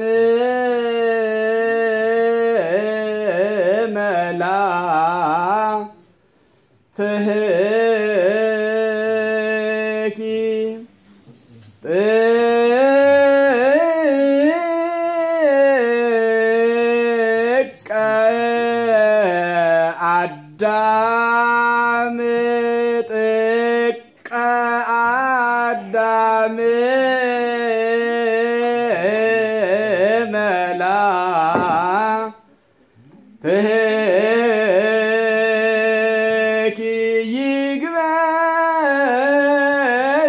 መላ ትህኪ ጥቀ አዳም ጥቀ አዳም መላ ትህኪ ይግበሩ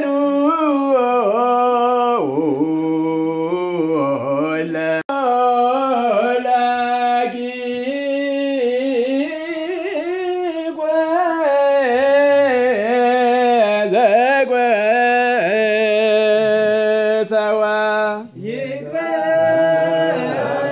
ሰዋ